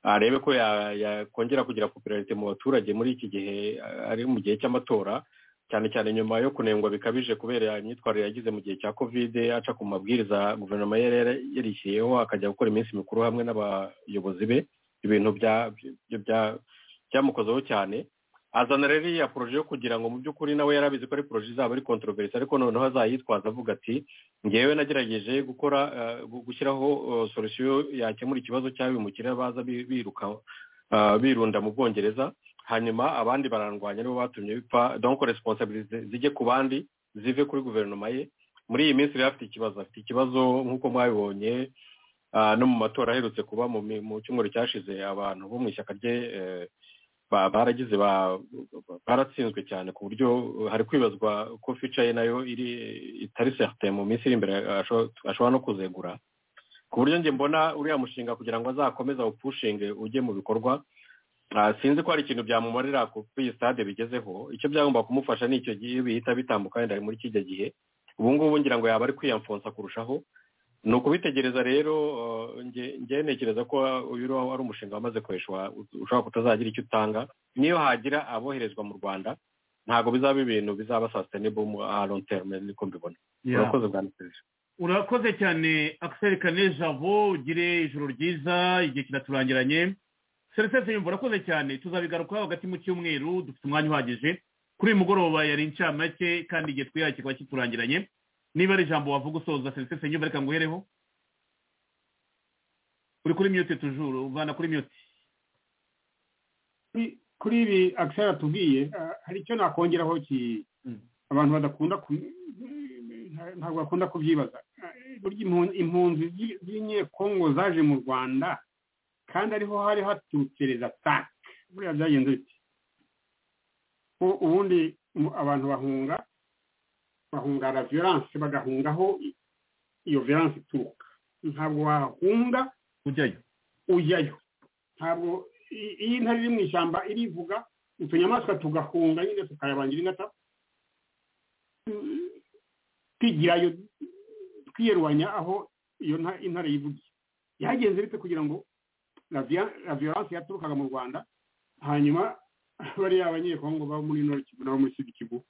arebe ko ya- yakongera kugira popularite mu baturage muri iki gihe eh, ari mu gihe cy'amatora cyane cyane nyuma yo kunengwa bikabije kubera imyitwarire yagize mu gihe cya kovide aca ku mabwiriza guverinoma yari yari- yarishyiriyeho akajya gukora iminsi mikuru hamwe n'abayobozi be ibintu bya- bya- bya- byamukozeho cyane azana rero iriya poroje yo kugira ngo mu by'ukuri nawe yari abizi ko ari poroje izaba ari controverse ariko noneho azayitwaza avuga ati ngewe nagerageje gukora eh, gu- gushyiraho solusiyo yakemura ikibazo cy'abimukira baza bi- biruka eh, birunda mu bwongereza hanyuma abandi barandwanya nibo batumye bipfa donc responsabilite zijye ku bandi zive kuri guverinoma ye muri iyi minsi rero afite ikibazo afite ikibazo nk'uko mwabibonye ah, no mu matora aherutse kuba mu mi- mu cyumweru cyashize abantu bo mu ishyaka rye eh, ba- baragize ba- baratsinzwe cyane ku buryo hari kwibazwa ko fica ye nayo iri itari certain mu minsi iri imbere asho- ashobora no kuzegura ku buryo njye mbona uriya mushinga kugira ngo azakomeze awupushinge ujye mu bikorwa Ah, sinzi ko hari ikintu byamumarira kuri iyi stade bigezeho icyo byagomba kumufasha ni icyo gihe bihita bitambuka wenda ari muri kijya gihe ubu ngubu ngira ngo yaba ari kwiyamfonsa kurushaho ni ukubitegereza rero eh, nge- nge ntekereza ko uyu uriho ari umushinga wamaze gukoreshwa ushobora kutazagira icyo utanga niyo hagira aboherezwa mu rwanda ntabwo bizaba ibintu bizaba sustainable mu a long term niko mbibona urakoze bwana perezida urakoze cyane akiseri kane jabo ugire ijoro ryiza igihe kiraturangiranye serivisi yumva urakoze cyane tuzabigarukaho hagati mu cyumweru dufite umwanya uhagije kuri uyu mugoroba yari incamake kandi igihe twihaye kikaba kiturangiranye niba ari ijambo wavuga usoza serivisi yumva reka nguhereho uri kuri miyute tujuru uvana kuri miyute kuri- kuri ibi akiseri atubwiye ah, hari icyo nakongeraho ki- abantu badakunda ku- nta- ntabwo bakunda kubyibaza Ah, burya impu- impunzi z'i- z'inyekongo zaje mu rwanda kandi ariho hari haturutse rezatake buriya byagenze biti ko ubundi mu- abantu bahunga bahunga la violence bagahungaho i- iyo violence ituruka ntabwo wahunga ujyayo ujyayo ntabwo i- iyo intare iri mu ishyamba irivuga utunyamaswa tugahunga nyine tukayabangira ingata tu- twigirayo twiyerwanya aho iyo nta- intare yivugiye yagenze bite kugira ngo la via- la violence yaturukaga mu rwanda hanyuma bariya abanyekongo baba muri nord kivu n'abo muri sud kivu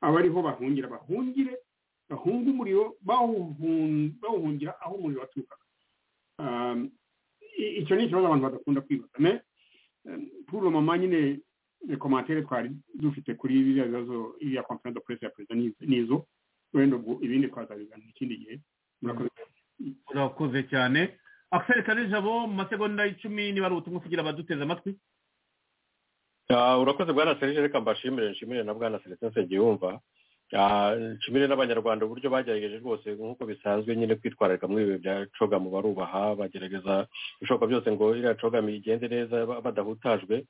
aba ariho bahungira bahungire bahunga umuriro bawuhun- bawuhungira aho umuriro waturukaga Um, i- icyo ni ikibazo abantu badakunda kwibaza me puro mama nyine komantere twari dufite kuri biriya bibazo iya konferensi do perezida ya perezida ni- nizo wenda ubwo ibindi twazabiganira ikindi gihe murakoze urakoze cyane akiseri kane jabo mu masegonda icumi niba ari ubutumwa kugira abaduteze amatwi Ah, urakoze bwana serije reka mbashimire nshimire na bwana serije nsengiyumva Ah, nshimire n'abanyarwanda uburyo bagerageje rwose nk'uko bisanzwe nyine kwitwararika muri ibi bya cogamu barubaha bagerageza ibishoboka byose ngo iriya cogamu igende neza ba- badahutajwe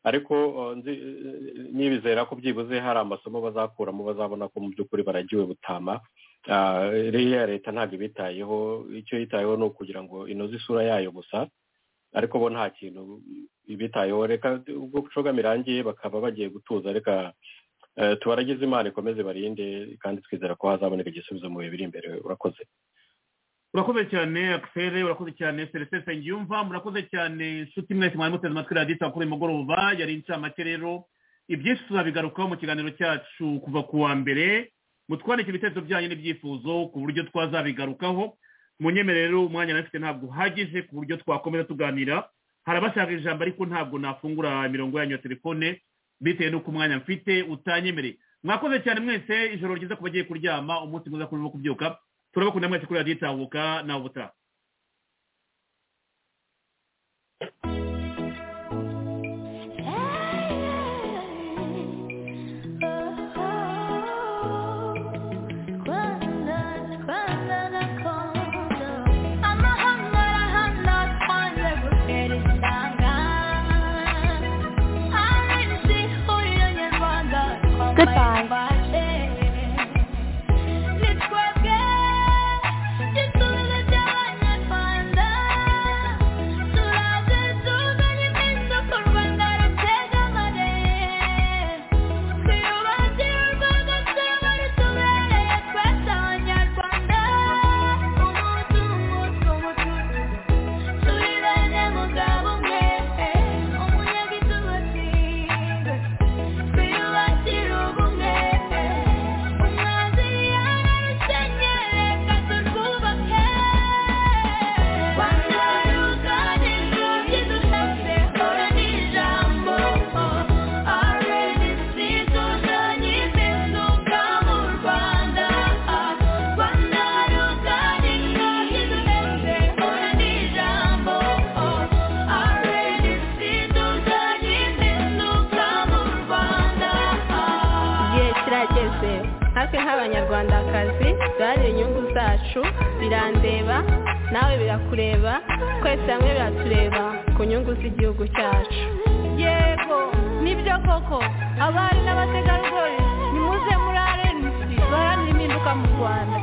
ariko ah, nzi eh, nibizera ko byibuze hari amasomo bazakuramo bazabona ko mu by'ukuri baragiwe butama Ah, ririya leta ntabwo ibitayeho icyo yitayeho ni ukugira ngo inoze isura yayo gusa ariko bo nta kintu ibitayeho reka ubwo cogamu irangiye bakaba bagiye gutuza reka eh, tubaragize imana ikomeze barinde kandi twizera ko hazaboneka igisubizo mu bihe biri imbere urakoze urakoze cyane akiseri urakoze cyane serivisi ngiyumva murakoze cyane inshuti mwese mwari muteze amatwi radiyo kuri uyu mugoroba yari incamake rero ibyinshi tuzabigarukaho mu kiganiro cyacu kuva ku wa mbere mutwandike ibitekerezo byanyu n'ibyifuzo ku buryo twazabigarukaho munyemerere rero umwanya nari mfite ntabwo uhagije ku buryo twakomeza tuganira hari abashaka ijambo ariko ntabwo nafungura imirongo yanyu ya telefone bitewe n'uko umwanya mfite utanyemereye mwakoze cyane mwese ijoro ryiza ku bagiye kuryama umunsi mwiza kuri bo kubyuka turabakunda mwese kuri radiyo itahuka nawe ubutaha Goodbye. igihe kirageze natwe nk'abanyarwandakazi duharanire inyungu zacu birandeba nawe birakureba twese hamwe biratureba ku nyungu z'igihugu cyacu yego nibyo koko abari n'abategarugori nimuze muri arenisi baharanira impinduka mu rwanda